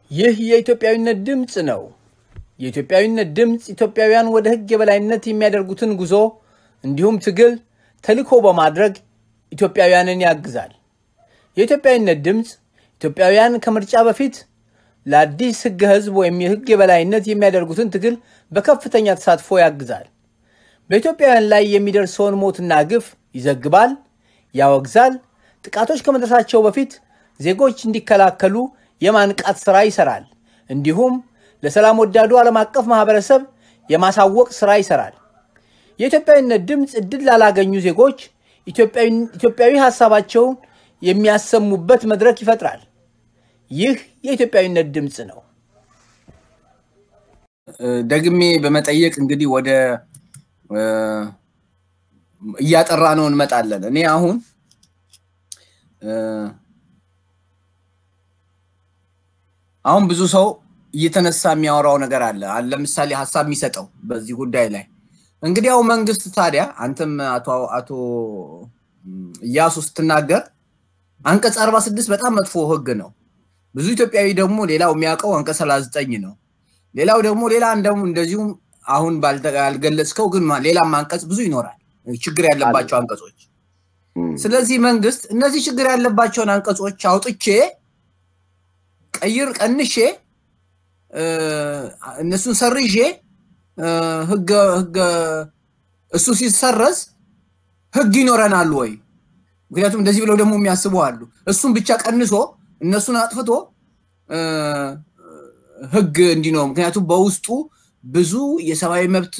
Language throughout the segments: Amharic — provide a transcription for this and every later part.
ይህ የኢትዮጵያዊነት ድምፅ ነው። የኢትዮጵያዊነት ድምፅ ኢትዮጵያውያን ወደ ሕግ የበላይነት የሚያደርጉትን ጉዞ እንዲሁም ትግል ተልዕኮ በማድረግ ኢትዮጵያውያንን ያግዛል። የኢትዮጵያዊነት ድምፅ ኢትዮጵያውያን ከምርጫ በፊት ለአዲስ ሕገ ሕዝብ ወይም የሕግ የበላይነት የሚያደርጉትን ትግል በከፍተኛ ተሳትፎ ያግዛል። በኢትዮጵያውያን ላይ የሚደርሰውን ሞትና ግፍ ይዘግባል፣ ያወግዛል። ጥቃቶች ከመድረሳቸው በፊት ዜጎች እንዲከላከሉ የማንቃት ሥራ ይሰራል። እንዲሁም ለሰላም ወዳዱ ዓለም አቀፍ ማህበረሰብ የማሳወቅ ሥራ ይሰራል። የኢትዮጵያዊነት ድምፅ እድል ላላገኙ ዜጎች ኢትዮጵያዊ ሀሳባቸውን የሚያሰሙበት መድረክ ይፈጥራል። ይህ የኢትዮጵያዊነት ድምፅ ነው። ደግሜ በመጠየቅ እንግዲህ ወደ እያጠራ ነው እንመጣለን። እኔ አሁን አሁን ብዙ ሰው እየተነሳ የሚያወራው ነገር አለ። ለምሳሌ ሀሳብ የሚሰጠው በዚህ ጉዳይ ላይ እንግዲህ ያው መንግስት ታዲያ አንተም አቶ እያሱ ስትናገር አንቀጽ አርባ ስድስት በጣም መጥፎ ህግ ነው። ብዙ ኢትዮጵያዊ ደግሞ ሌላው የሚያውቀው አንቀጽ ሰላሳ ዘጠኝ ነው። ሌላው ደግሞ ሌላ እንደውም እንደዚሁም አሁን ባልገለጽከው ግን ሌላም አንቀጽ ብዙ ይኖራል፣ ችግር ያለባቸው አንቀጾች። ስለዚህ መንግስት እነዚህ ችግር ያለባቸውን አንቀጾች አውጥቼ ቀይር ቀንሼ እነሱን ሰርዤ ህገ ህገ እሱ ሲሰረዝ ህግ ይኖረናል ወይ? ምክንያቱም እንደዚህ ብለው ደግሞ የሚያስቡ አሉ። እሱን ብቻ ቀንሶ እነሱን አጥፍቶ ህግ እንዲኖር ምክንያቱም በውስጡ ብዙ የሰብአዊ መብት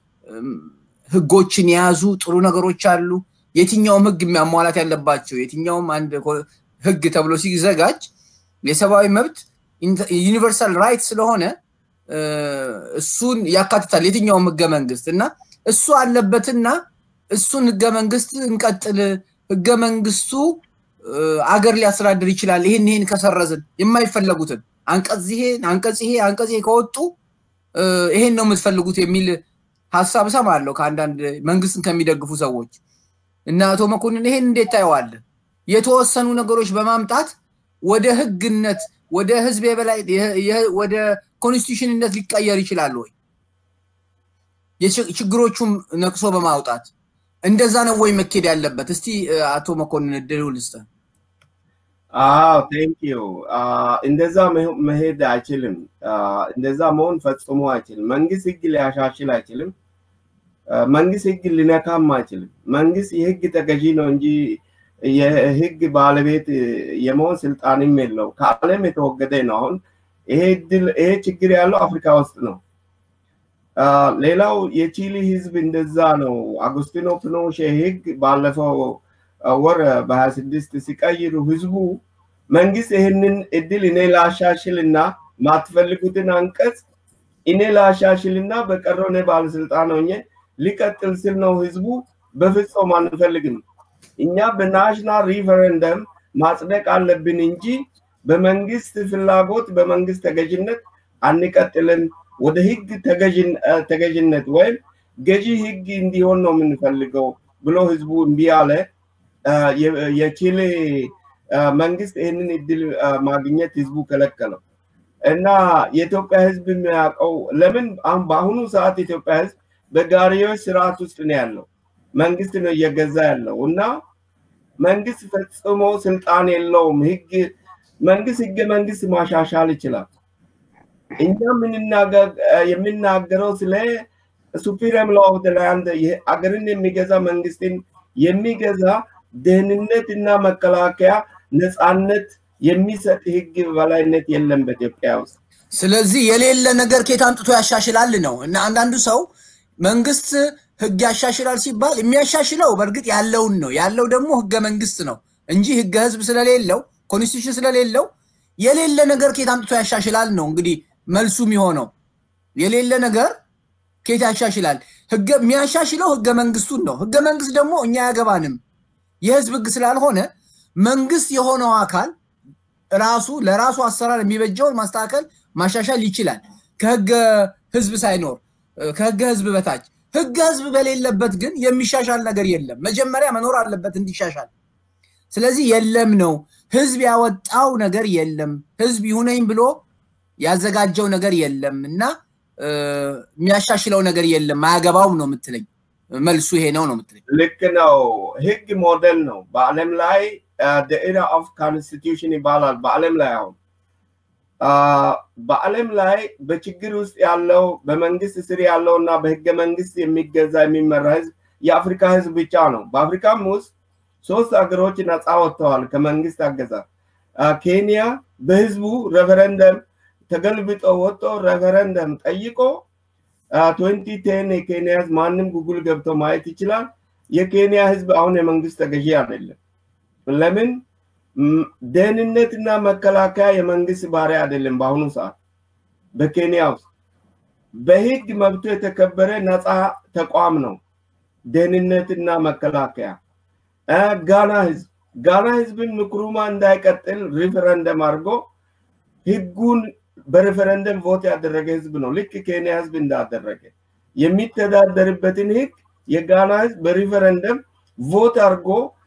ህጎችን የያዙ ጥሩ ነገሮች አሉ። የትኛውም ህግ የሚያሟላት ያለባቸው የትኛውም አንድ ህግ ተብሎ ሲዘጋጅ የሰብአዊ መብት ዩኒቨርሳል ራይት ስለሆነ እሱን ያካትታል የትኛውም ህገ መንግስት እና እሱ አለበትና እሱን ህገ መንግስት እንቀጥል፣ ህገ መንግስቱ አገር ሊያስተዳድር ይችላል። ይህን ይህን ከሰረዝን የማይፈለጉትን አንቀጽ ይሄ አንቀጽ ይሄ አንቀጽ ይሄ ከወጡ ይሄን ነው የምትፈልጉት የሚል ሀሳብ እሰማለሁ ከአንዳንድ መንግስትን ከሚደግፉ ሰዎች እና አቶ መኮንን ይሄን እንዴት ታየዋለህ? የተወሰኑ ነገሮች በማምጣት ወደ ህግነት ወደ ህዝብ የበላይ ወደ ኮንስቲቱሽንነት ሊቀየር ይችላል ወይ? ችግሮቹም ነቅሶ በማውጣት እንደዛ ነው ወይ መኬድ ያለበት? እስቲ አቶ መኮንን እድሉ ልስጥህ። አዎ ቴንክ ዩ። እንደዛ መሄድ አይችልም። እንደዛ መሆን ፈጽሞ አይችልም። መንግስት ህግ ሊያሻሽል አይችልም። መንግስት ህግ ሊነካም አይችልም። መንግስት የህግ ተገዢ ነው እንጂ የህግ ባለቤት የመሆን ስልጣንም የለው። ከዓለም የተወገደ ነው። አሁን ይሄ እድል ይሄ ችግር ያለው አፍሪካ ውስጥ ነው። ሌላው የቺሊ ህዝብ እንደዛ ነው። አጉስቲኖ ፒኖሼ ህግ ባለፈው ወር በሀያ ስድስት ሲቀይሩ ህዝቡ መንግስት ይህንን እድል እኔ ላሻሽልና ማትፈልጉትን አንቀጽ እኔ ላሻሽልና በቀረው እኔ ባለስልጣን ሆኜ ሊቀጥል ስል ነው ህዝቡ በፍጹም አንፈልግም እኛ በናሽናል ሪፈረንደም ማጽደቅ አለብን እንጂ በመንግስት ፍላጎት በመንግስት ተገዥነት አንቀጥልን ወደ ህግ ተገዥነት ወይም ገዢ ህግ እንዲሆን ነው የምንፈልገው ብሎ ህዝቡ እምቢ አለ። የቺሌ መንግስት ይህንን እድል ማግኘት ህዝቡ ከለከለው እና የኢትዮጵያ ህዝብ የሚያውቀው ለምን አሁን በአሁኑ ሰዓት የኢትዮጵያ ህዝብ በጋሪዎች ስርዓት ውስጥ ነው ያለው። መንግስት ነው እየገዛ ያለው እና መንግስት ፈጽሞ ስልጣን የለውም። ህግ መንግስት ህገ መንግስት ማሻሻል ይችላል። እኛ የምናገረው ስለ ሱፕሪም ሎ ኦፍ ላንድ አገርን የሚገዛ መንግስትን የሚገዛ ደህንነት እና መከላከያ ነፃነት የሚሰጥ ህግ በላይነት የለም በኢትዮጵያ ውስጥ። ስለዚህ የሌለ ነገር ከየት አምጥቶ ያሻሽላል ነው እና አንዳንዱ ሰው መንግስት ህግ ያሻሽላል ሲባል የሚያሻሽለው በእርግጥ ያለውን ነው። ያለው ደግሞ ህገ መንግስት ነው እንጂ ህገ ህዝብ ስለሌለው ኮንስቲቱሽን ስለሌለው የሌለ ነገር ከየት አምጥቶ ያሻሽላል ነው እንግዲህ መልሱ የሚሆነው። የሌለ ነገር ከየት ያሻሽላል? ህገ የሚያሻሽለው ህገ መንግስቱን ነው። ህገ መንግስት ደግሞ እኛ አያገባንም የህዝብ ህግ ስላልሆነ መንግስት የሆነው አካል ራሱ ለራሱ አሰራር የሚበጀውን ማስተካከል ማሻሻል ይችላል። ከህገ ህዝብ ሳይኖር ከህገ ህዝብ በታች ህገ ህዝብ በሌለበት ግን የሚሻሻል ነገር የለም። መጀመሪያ መኖር አለበት እንዲሻሻል። ስለዚህ የለም ነው ህዝብ ያወጣው ነገር የለም። ህዝብ ይሁነኝ ብሎ ያዘጋጀው ነገር የለም እና የሚያሻሽለው ነገር የለም አያገባውም ነው የምትለኝ። መልሱ ይሄ ነው ነው የምትለኝ። ልክ ነው። ህግ ሞዴል ነው። በዓለም ላይ ኤራ ኦፍ ኮንስቲቱሽን ይባላል። በዓለም ላይ አሁን በዓለም ላይ በችግር ውስጥ ያለው በመንግስት ስር ያለው እና በህገ መንግስት የሚገዛ የሚመራ ህዝብ የአፍሪካ ህዝብ ብቻ ነው። በአፍሪካም ውስጥ ሶስት ሀገሮች ነፃ ወጥተዋል ከመንግስት አገዛዝ። ኬንያ በህዝቡ ሬፈረንደም ተገልብጦ ወጥቶ ሬፈረንደም ጠይቆ ትዌንቲ ቴን የኬንያ ህዝብ ማንም ጉግል ገብቶ ማየት ይችላል። የኬንያ ህዝብ አሁን የመንግስት ተገዢ አይደለም። ለምን? ደህንነትና መከላከያ የመንግስት ባሪያ አይደለም። በአሁኑ ሰዓት በኬንያ ውስጥ በህግ መብቱ የተከበረ ነፃ ተቋም ነው። ደህንነትና መከላከያ ጋና ህዝብ ጋና ህዝብን ንክሩማ እንዳይቀጥል ሪፈረንደም አድርጎ ህጉን በሪፈረንደም ቮት ያደረገ ህዝብ ነው። ልክ ኬንያ ህዝብ እንዳደረገ የሚተዳደርበትን ህግ የጋና ህዝብ በሪፈረንደም ቮት አድርጎ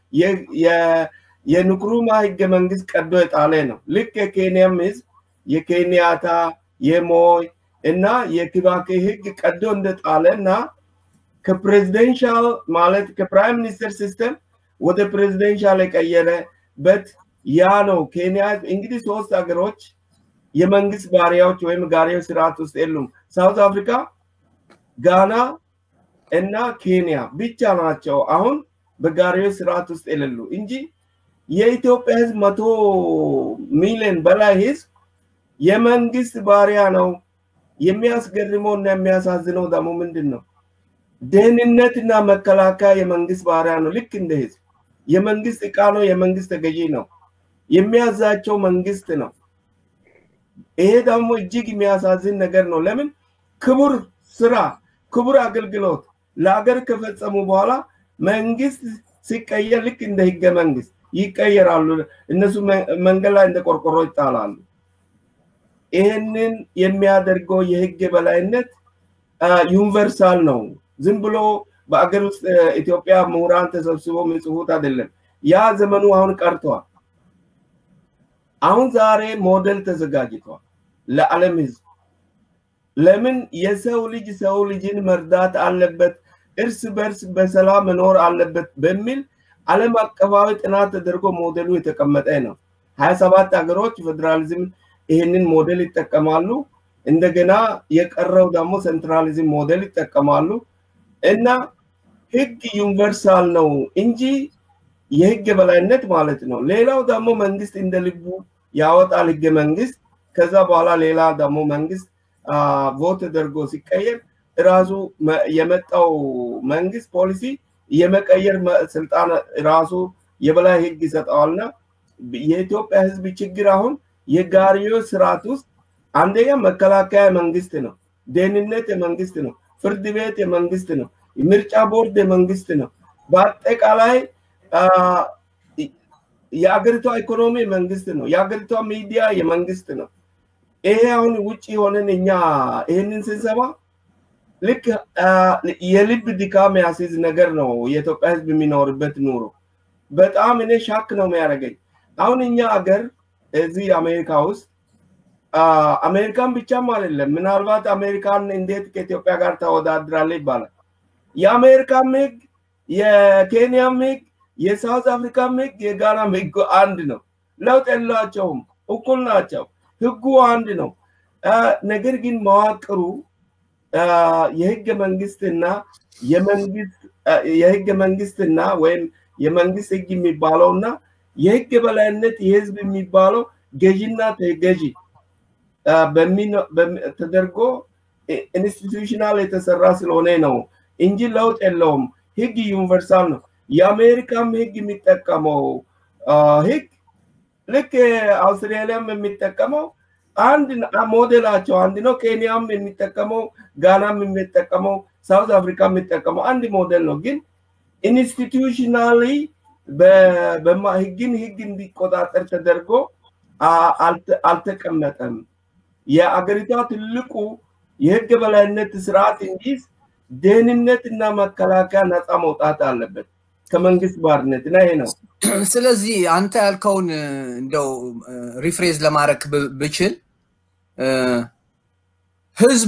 የንክሩማ ህገ መንግስት ቀዶ የጣለ ነው። ልክ የኬንያም ህዝብ የኬንያታ የሞይ እና የኪባኬ ህግ ቀዶ እንደጣለ እና ከፕሬዚደንሻል ማለት ከፕራይም ሚኒስተር ሲስተም ወደ ፕሬዚደንሻል የቀየረበት ያ ነው። ኬንያ እንግዲህ ሶስት ሀገሮች የመንግስት ባሪያዎች ወይም ጋሪዎች ስርዓት ውስጥ የሉም። ሳውት አፍሪካ፣ ጋና እና ኬንያ ብቻ ናቸው አሁን በጋሪዎች ስርዓት ውስጥ የሌሉ እንጂ የኢትዮጵያ ህዝብ መቶ ሚሊዮን በላይ ህዝብ የመንግስት ባሪያ ነው። የሚያስገርመው እና የሚያሳዝነው ደግሞ ምንድን ነው? ደህንነትና መከላከያ የመንግስት ባሪያ ነው። ልክ እንደ ህዝብ የመንግስት እቃ ነው። የመንግስት ተገዢ ነው። የሚያዛቸው መንግስት ነው። ይሄ ደግሞ እጅግ የሚያሳዝን ነገር ነው። ለምን ክቡር ስራ፣ ክቡር አገልግሎት ለሀገር ከፈጸሙ በኋላ መንግስት ሲቀየር ልክ እንደ ህገ መንግስት ይቀየራሉ። እነሱ መንገድ ላይ እንደ ቆርቆሮ ይጣላሉ። ይህንን የሚያደርገው የህግ የበላይነት ዩኒቨርሳል ነው። ዝም ብሎ በአገር ውስጥ ኢትዮጵያ ምሁራን ተሰብስቦ የሚጽፉት አይደለም። ያ ዘመኑ አሁን ቀርቷል። አሁን ዛሬ ሞዴል ተዘጋጅቷል ለዓለም ህዝብ። ለምን የሰው ልጅ ሰው ልጅን መርዳት አለበት፣ እርስ በርስ በሰላም መኖር አለበት በሚል ዓለም አቀፋዊ ጥናት ተደርጎ ሞዴሉ የተቀመጠ ነው። ሀያ ሰባት ሀገሮች ፌዴራሊዝም ይህንን ሞዴል ይጠቀማሉ። እንደገና የቀረው ደግሞ ሴንትራሊዝም ሞዴል ይጠቀማሉ እና ህግ ዩኒቨርሳል ነው እንጂ የህግ የበላይነት ማለት ነው። ሌላው ደግሞ መንግስት እንደ ልቡ ያወጣል ህገ መንግስት። ከዛ በኋላ ሌላ ደግሞ መንግስት ቮት ተደርጎ ሲቀየር ራሱ የመጣው መንግስት ፖሊሲ የመቀየር ስልጣን ራሱ የበላይ ህግ ይሰጠዋልና የኢትዮጵያ ህዝብ ችግር አሁን የጋሪዮች ስርዓት ውስጥ አንደኛ መከላከያ መንግስት ነው፣ ደህንነት የመንግስት ነው፣ ፍርድ ቤት የመንግስት ነው፣ ምርጫ ቦርድ የመንግስት ነው። በአጠቃላይ የአገሪቷ ኢኮኖሚ መንግስት ነው፣ የአገሪቷ ሚዲያ የመንግስት ነው። ይሄ አሁን ውጭ ሆነን እኛ ይህንን ስንሰማ ልክ የልብ ድካም ያስይዝ ነገር ነው የኢትዮጵያ ህዝብ የሚኖርበት ኑሮ። በጣም እኔ ሻክ ነው የሚያደርገኝ። አሁን እኛ አገር እዚህ አሜሪካ ውስጥ አሜሪካን ብቻም አይደለም፣ ምናልባት አሜሪካን እንዴት ከኢትዮጵያ ጋር ተወዳድራለ ይባላል። የአሜሪካም ህግ፣ የኬንያም ህግ፣ የሳውት አፍሪካም ህግ፣ የጋናም ህግ አንድ ነው። ለውጥ የላቸውም፣ እኩል ናቸው። ህጉ አንድ ነው። ነገር ግን መዋቅሩ የህገ መንግስትና የመንግስት የህገ መንግስትና ወይም የመንግስት ህግ የሚባለውና የህግ የበላይነት የህዝብ የሚባለው ገዢና ተገዢ ተደርጎ ኢንስቲቱሽናል የተሰራ ስለሆነ ነው እንጂ ለውጥ የለውም። ህግ ዩኒቨርሳል ነው። የአሜሪካም ህግ የሚጠቀመው ህግ ልክ አውስትራሊያም የሚጠቀመው አንድ ሞዴላቸው አንድ ነው። ኬንያም የሚጠቀመው ጋናም የሚጠቀመው ሳውት አፍሪካ የሚጠቀመው አንድ ሞዴል ነው። ግን ኢንስቲቱሽናሊ ህግን ህግ እንዲቆጣጠር ተደርጎ አልተቀመጠም። የአገሪቷ ትልቁ የህግ በላይነት ስርዓት እንዲይዝ ደህንነት እና መከላከያ ነፃ መውጣት አለበት ከመንግስት ባርነት እና ይሄ ነው። ስለዚህ አንተ ያልከውን እንደው ሪፍሬዝ ለማድረግ ብችል ህዝብ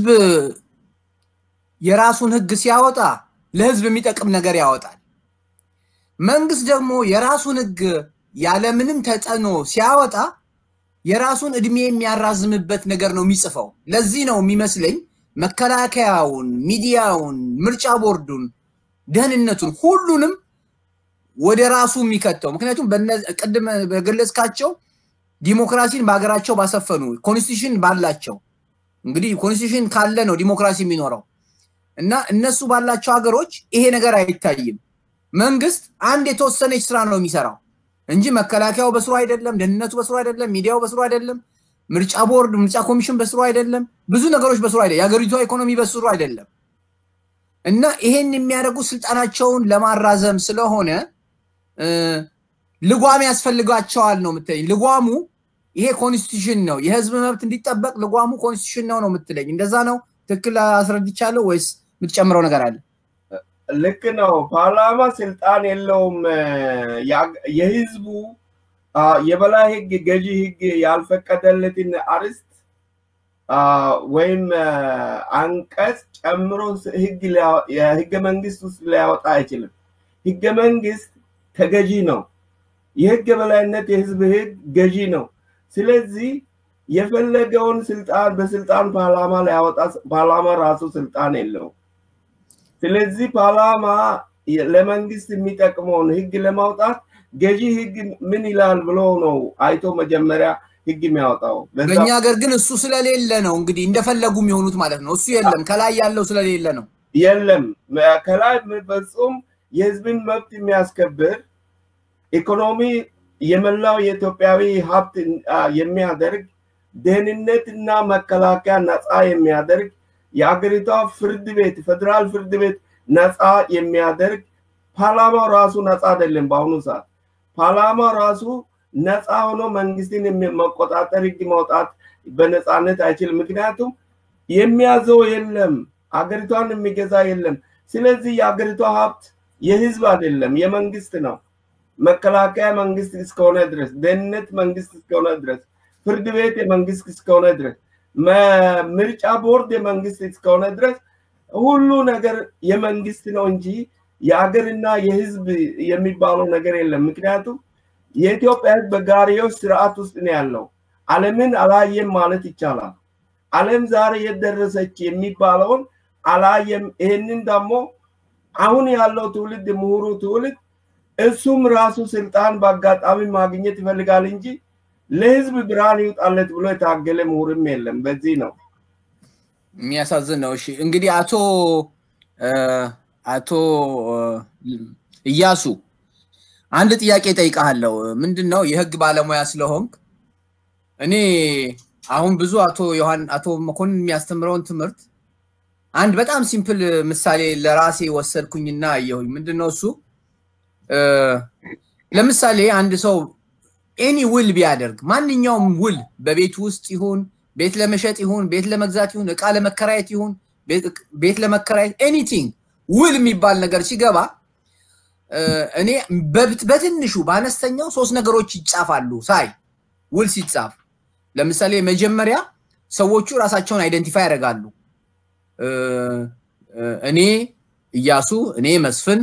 የራሱን ህግ ሲያወጣ ለህዝብ የሚጠቅም ነገር ያወጣል። መንግስት ደግሞ የራሱን ህግ ያለምንም ተጽዕኖ ሲያወጣ የራሱን እድሜ የሚያራዝምበት ነገር ነው የሚጽፈው። ለዚህ ነው የሚመስለኝ መከላከያውን፣ ሚዲያውን፣ ምርጫ ቦርዱን፣ ደህንነቱን ሁሉንም ወደ ራሱ የሚከተው። ምክንያቱም ቅድም በገለጽካቸው ዲሞክራሲን በሀገራቸው ባሰፈኑ ኮንስቲቱሽን ባላቸው እንግዲህ ኮንስቲቱሽን ካለ ነው ዲሞክራሲ የሚኖረው እና እነሱ ባላቸው ሀገሮች ይሄ ነገር አይታይም። መንግስት አንድ የተወሰነች ስራ ነው የሚሰራው እንጂ መከላከያው በስሩ አይደለም፣ ደህንነቱ በስሩ አይደለም፣ ሚዲያው በስሩ አይደለም፣ ምርጫ ቦርድ፣ ምርጫ ኮሚሽን በስሩ አይደለም፣ ብዙ ነገሮች በስሩ አይደለም፣ የሀገሪቷ ኢኮኖሚ በስሩ አይደለም። እና ይሄን የሚያደርጉ ስልጣናቸውን ለማራዘም ስለሆነ ልጓም ያስፈልጋቸዋል ነው የምትለኝ። ልጓሙ ይሄ ኮንስቲቱሽን ነው፣ የህዝብ መብት እንዲጠበቅ ልጓሙ ኮንስቲቱሽን ነው ነው የምትለኝ። እንደዛ ነው? ትክክል አስረድቻለሁ ወይስ የምትጨምረው ነገር አለ? ልክ ነው። ፓርላማ ስልጣን የለውም። የህዝቡ የበላይ ህግ ገዢ ህግ ያልፈቀደለትን አርስት ወይም አንቀጽ ጨምሮ ህገ መንግስት ውስጥ ሊያወጣ አይችልም። ህገ መንግስት ተገዢ ነው። የህግ የበላይነት የህዝብ ህግ ገዢ ነው። ስለዚህ የፈለገውን ስልጣን በስልጣን ፓርላማ ሊያወጣ ፓርላማ ራሱ ስልጣን የለውም። ስለዚህ ፓርላማ ለመንግስት የሚጠቅመውን ህግ ለማውጣት ገዢ ህግ ምን ይላል ብሎ ነው አይቶ መጀመሪያ ህግ የሚያወጣው። በእኛ ሀገር ግን እሱ ስለሌለ ነው እንግዲህ እንደፈለጉ የሚሆኑት ማለት ነው። እሱ የለም፣ ከላይ ያለው ስለሌለ ነው። የለም ከላይ ፍጹም የህዝብን መብት የሚያስከብር ኢኮኖሚ የመላው የኢትዮጵያዊ ሀብት የሚያደርግ ደህንነትና መከላከያ ነፃ የሚያደርግ የአገሪቷ ፍርድ ቤት ፌደራል ፍርድ ቤት ነፃ የሚያደርግ ፓርላማው ራሱ ነፃ አይደለም። በአሁኑ ሰዓት ፓርላማው ራሱ ነፃ ሆኖ መንግስትን መቆጣጠር ህግ ማውጣት በነፃነት አይችልም። ምክንያቱም የሚያዘው የለም፣ አገሪቷን የሚገዛ የለም። ስለዚህ የአገሪቷ ሀብት የህዝብ አይደለም፣ የመንግስት ነው። መከላከያ መንግስት እስከሆነ ድረስ፣ ደህንነት መንግስት እስከሆነ ድረስ፣ ፍርድ ቤት የመንግስት እስከሆነ ድረስ፣ ምርጫ ቦርድ የመንግስት እስከሆነ ድረስ ሁሉ ነገር የመንግስት ነው እንጂ የአገርና የህዝብ የሚባለው ነገር የለም። ምክንያቱም የኢትዮጵያ ህዝብ በጋሪዎች ስርዓት ውስጥ ነው ያለው። ዓለምን አላየም ማለት ይቻላል። ዓለም ዛሬ የደረሰች የሚባለውን አላየም። ይህንን ደግሞ አሁን ያለው ትውልድ ምሁሩ ትውልድ እሱም ራሱ ስልጣን በአጋጣሚ ማግኘት ይፈልጋል እንጂ ለህዝብ ብርሃን ይውጣለት ብሎ የታገለ ምሁርም የለም። በዚህ ነው የሚያሳዝን ነው። እሺ እንግዲህ አቶ አቶ እያሱ አንድ ጥያቄ ጠይቃለሁ። ምንድን ነው የህግ ባለሙያ ስለሆንክ እኔ አሁን ብዙ አቶ ዮሐን አቶ መኮንን የሚያስተምረውን ትምህርት አንድ በጣም ሲምፕል ምሳሌ ለራሴ ወሰድኩኝና አየሁኝ። ምንድን ነው እሱ? ለምሳሌ አንድ ሰው ኤኒ ውል ቢያደርግ ማንኛውም ውል በቤት ውስጥ ይሁን ቤት ለመሸጥ ይሁን ቤት ለመግዛት ይሁን እቃ ለመከራየት ይሁን ቤት ለመከራየት ኤኒቲንግ ውል የሚባል ነገር ሲገባ እኔ በትንሹ በአነስተኛው ሶስት ነገሮች ይጻፋሉ ሳይ ውል ሲጻፍ ለምሳሌ መጀመሪያ ሰዎቹ ራሳቸውን አይደንቲፋይ ያደርጋሉ እኔ እያሱ እኔ መስፍን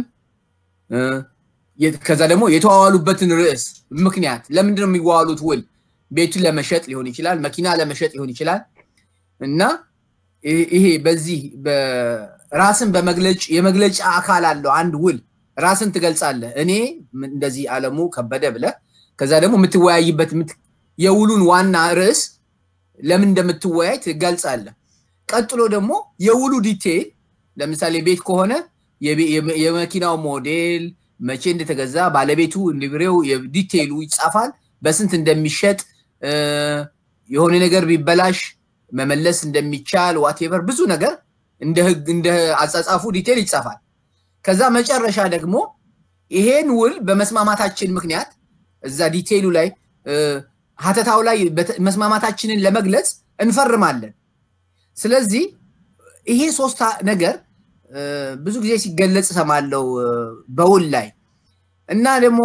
ከዛ ደግሞ የተዋዋሉበትን ርዕስ ምክንያት ለምንድን ነው የሚዋዋሉት ውል ቤቱን ለመሸጥ ሊሆን ይችላል መኪና ለመሸጥ ሊሆን ይችላል እና ይሄ በዚህ ራስን በመግለጭ የመግለጫ አካል አለው አንድ ውል ራስን ትገልጻለህ እኔ እንደዚህ አለሙ ከበደ ብለ ከዛ ደግሞ የምትወያይበት የውሉን ዋና ርዕስ ለምን እንደምትወያይ ትገልጻለህ ቀጥሎ ደግሞ የውሉ ዲቴይል ለምሳሌ ቤት ከሆነ የመኪናው ሞዴል መቼ እንደተገዛ ባለቤቱ ሊብሬው ዲቴይሉ ይጻፋል በስንት እንደሚሸጥ የሆነ ነገር ቢበላሽ መመለስ እንደሚቻል ዋቴቨር ብዙ ነገር እንደ ህግ እንደ አጻጻፉ ዲቴል ይጻፋል ከዛ መጨረሻ ደግሞ ይሄን ውል በመስማማታችን ምክንያት እዛ ዲቴይሉ ላይ ሀተታው ላይ መስማማታችንን ለመግለጽ እንፈርማለን ስለዚህ ይሄ ሶስት ነገር ብዙ ጊዜ ሲገለጽ ሰማለው በውል ላይ እና ደግሞ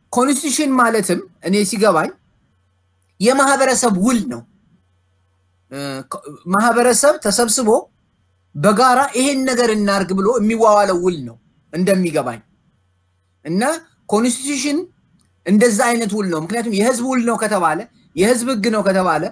ኮንስቲቱሽን ማለትም እኔ ሲገባኝ የማህበረሰብ ውል ነው ማህበረሰብ ተሰብስቦ በጋራ ይሄን ነገር እናርግ ብሎ የሚዋዋለው ውል ነው እንደሚገባኝ እና ኮንስቲቱሽን እንደዛ አይነት ውል ነው። ምክንያቱም የህዝብ ውል ነው ከተባለ የህዝብ ህግ ነው ከተባለ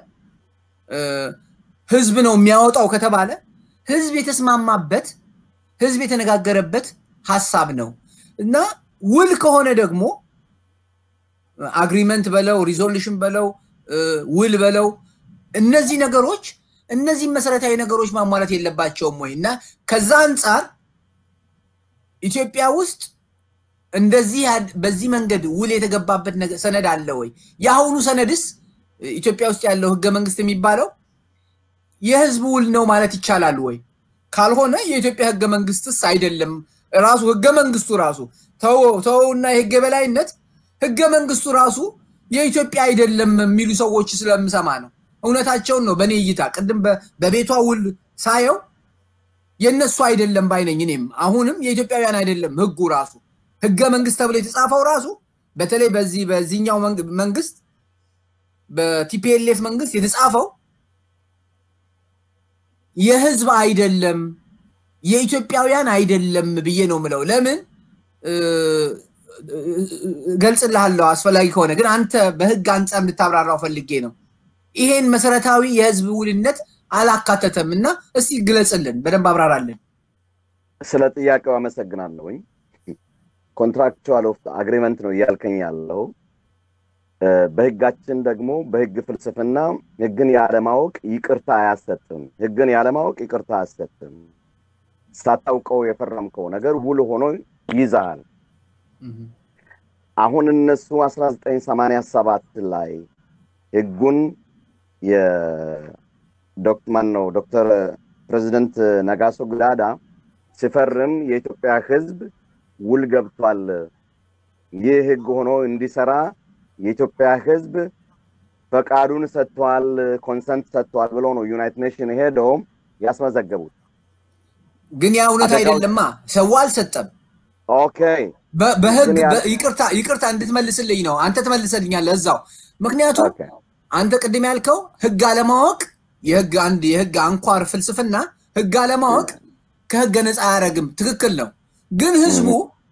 ህዝብ ነው የሚያወጣው ከተባለ ህዝብ የተስማማበት ህዝብ የተነጋገረበት ሀሳብ ነው እና ውል ከሆነ ደግሞ አግሪመንት በለው ሪዞሉሽን በለው ውል በለው እነዚህ ነገሮች እነዚህ መሰረታዊ ነገሮች ማሟላት የለባቸውም ወይ እና ከዛ አንጻር ኢትዮጵያ ውስጥ እንደዚህ በዚህ መንገድ ውል የተገባበት ሰነድ አለ ወይ? የአሁኑ ሰነድስ ኢትዮጵያ ውስጥ ያለው ህገ መንግስት የሚባለው የህዝብ ውል ነው ማለት ይቻላል ወይ? ካልሆነ የኢትዮጵያ ህገ መንግስትስ አይደለም። ራሱ ህገ መንግስቱ ራሱ ተወውና የህግ የበላይነት ህገ መንግስቱ ራሱ የኢትዮጵያ አይደለም የሚሉ ሰዎች ስለምሰማ ነው። እውነታቸውን ነው። በእኔ እይታ ቅድም በቤቷ ውል ሳየው የእነሱ አይደለም ባይነኝ። እኔም አሁንም የኢትዮጵያውያን አይደለም ህጉ ራሱ ህገ መንግስት ተብሎ የተጻፈው ራሱ በተለይ በዚህ በዚህኛው መንግስት በቲፒኤልኤፍ መንግስት የተጻፈው የህዝብ አይደለም የኢትዮጵያውያን አይደለም ብዬ ነው ምለው። ለምን ገልጽልሃለሁ አስፈላጊ ከሆነ ግን አንተ በህግ አንጻር እንድታብራራው ፈልጌ ነው። ይሄን መሰረታዊ የህዝብ ውልነት አላካተተም እና እስቲ ግለጽልን፣ በደንብ አብራራልን። ስለ ጥያቄው አመሰግናለሁኝ። ኮንትራክቹዋል ኦፍ አግሪመንት ነው እያልከኝ ያለው። በህጋችን ደግሞ በህግ ፍልስፍና ህግን ያለማወቅ ይቅርታ አያሰጥም። ህግን ያለማወቅ ይቅርታ አያሰጥም። ሳታውቀው የፈረምከው ነገር ውል ሆኖ ይዛል። አሁን እነሱ 1987 ላይ ህጉን የዶክማን ነው ዶክተር ፕሬዚደንት ነጋሶ ግዳዳ ሲፈርም የኢትዮጵያ ህዝብ ውል ገብቷል። ይህ ህግ ሆኖ እንዲሰራ የኢትዮጵያ ህዝብ ፈቃዱን ሰጥቷል፣ ኮንሰንት ሰጥቷል ብሎ ነው ዩናይትድ ኔሽን ሄደው ያስመዘገቡት። ግን ያ እውነት አይደለማ። ሰው አልሰጠም። ኦኬ በህግ ይቅርታ ይቅርታ እንድትመልስልኝ ነው። አንተ ትመልሰልኛለህ እዛው። ምክንያቱም አንተ ቅድም ያልከው ህግ አለማወቅ የህግ አንድ የህግ አንኳር ፍልስፍና ህግ አለማወቅ ከህገ ነፃ አያደርግም። ትክክል ነው። ግን ህዝቡ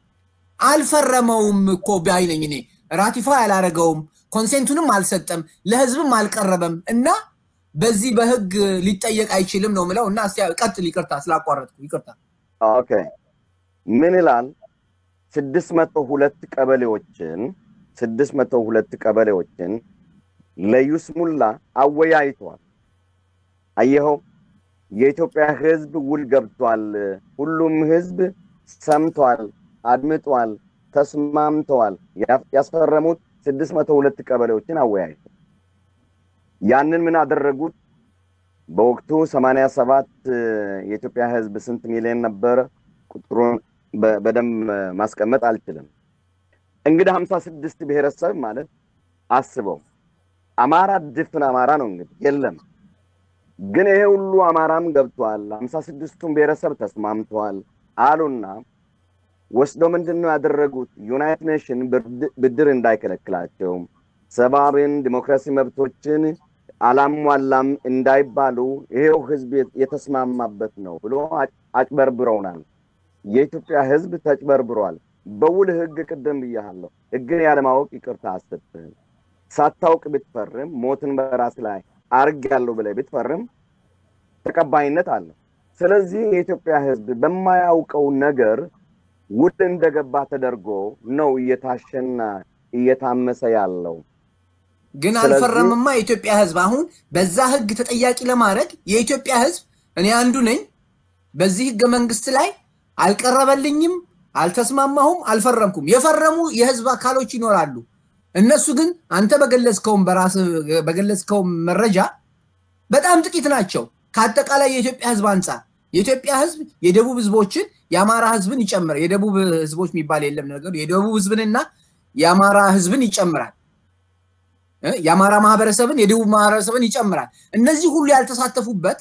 አልፈረመውም እኮ ባይነኝ እኔ ራቲፋይ አላረገውም፣ ኮንሴንቱንም አልሰጠም፣ ለህዝብም አልቀረበም እና በዚህ በህግ ሊጠየቅ አይችልም ነው ምለው እና እስቲ ቀጥል። ይቅርታ ስላቋረጥኩ ይቅርታ። ኦኬ ምን ይላል? ስድስት መቶ ሁለት ቀበሌዎችን ስድስት መቶ ሁለት ቀበሌዎችን ለይስሙላ አወያይቷል። አየኸው፣ የኢትዮጵያ ህዝብ ውል ገብቷል። ሁሉም ህዝብ ሰምቷል፣ አድምጧል፣ ተስማምተዋል። ያስፈረሙት ስድስት መቶ ሁለት ቀበሌዎችን አወያይቷል። ያንን ምን አደረጉት? በወቅቱ ሰማንያ ሰባት የኢትዮጵያ ህዝብ ስንት ሚሊዮን ነበረ? ቁጥሩን በደንብ ማስቀመጥ አልችልም። እንግዲህ ሀምሳ ስድስት ብሔረሰብ ማለት አስበው፣ አማራ ድፍን አማራ ነው እንግዲህ የለም። ግን ይሄ ሁሉ አማራም ገብቷል፣ ሀምሳ ስድስቱም ብሔረሰብ ተስማምተዋል አሉና ወስዶ ምንድን ነው ያደረጉት? ዩናይትድ ኔሽን ብድር እንዳይከለክላቸው ሰብአዊን ዲሞክራሲ መብቶችን አላሟላም እንዳይባሉ ይሄው ህዝብ የተስማማበት ነው ብሎ አጭበርብረውናል። የኢትዮጵያ ህዝብ ተጭበርብሯል። በውል ህግ ቅድም ብያለሁ፣ ህግን ያለማወቅ ይቅርታ አሰጥህም። ሳታውቅ ብትፈርም ሞትን በራስ ላይ አርግ ያለው ብለህ ብትፈርም ተቀባይነት አለው። ስለዚህ የኢትዮጵያ ህዝብ በማያውቀው ነገር ውል እንደገባ ተደርጎ ነው እየታሸና እየታመሰ ያለው። ግን አልፈረምማ የኢትዮጵያ ህዝብ። አሁን በዛ ህግ ተጠያቂ ለማድረግ የኢትዮጵያ ህዝብ እኔ አንዱ ነኝ። በዚህ ህገ መንግስት ላይ አልቀረበልኝም፣ አልተስማማሁም፣ አልፈረምኩም። የፈረሙ የህዝብ አካሎች ይኖራሉ። እነሱ ግን አንተ በገለጽከውም በራስ በገለጽከውም መረጃ በጣም ጥቂት ናቸው ከአጠቃላይ የኢትዮጵያ ህዝብ አንጻር። የኢትዮጵያ ህዝብ የደቡብ ህዝቦችን የአማራ ህዝብን ይጨምራል። የደቡብ ህዝቦች የሚባል የለም ነገሩ። የደቡብ ህዝብንና የአማራ ህዝብን ይጨምራል። የአማራ ማህበረሰብን የደቡብ ማህበረሰብን ይጨምራል። እነዚህ ሁሉ ያልተሳተፉበት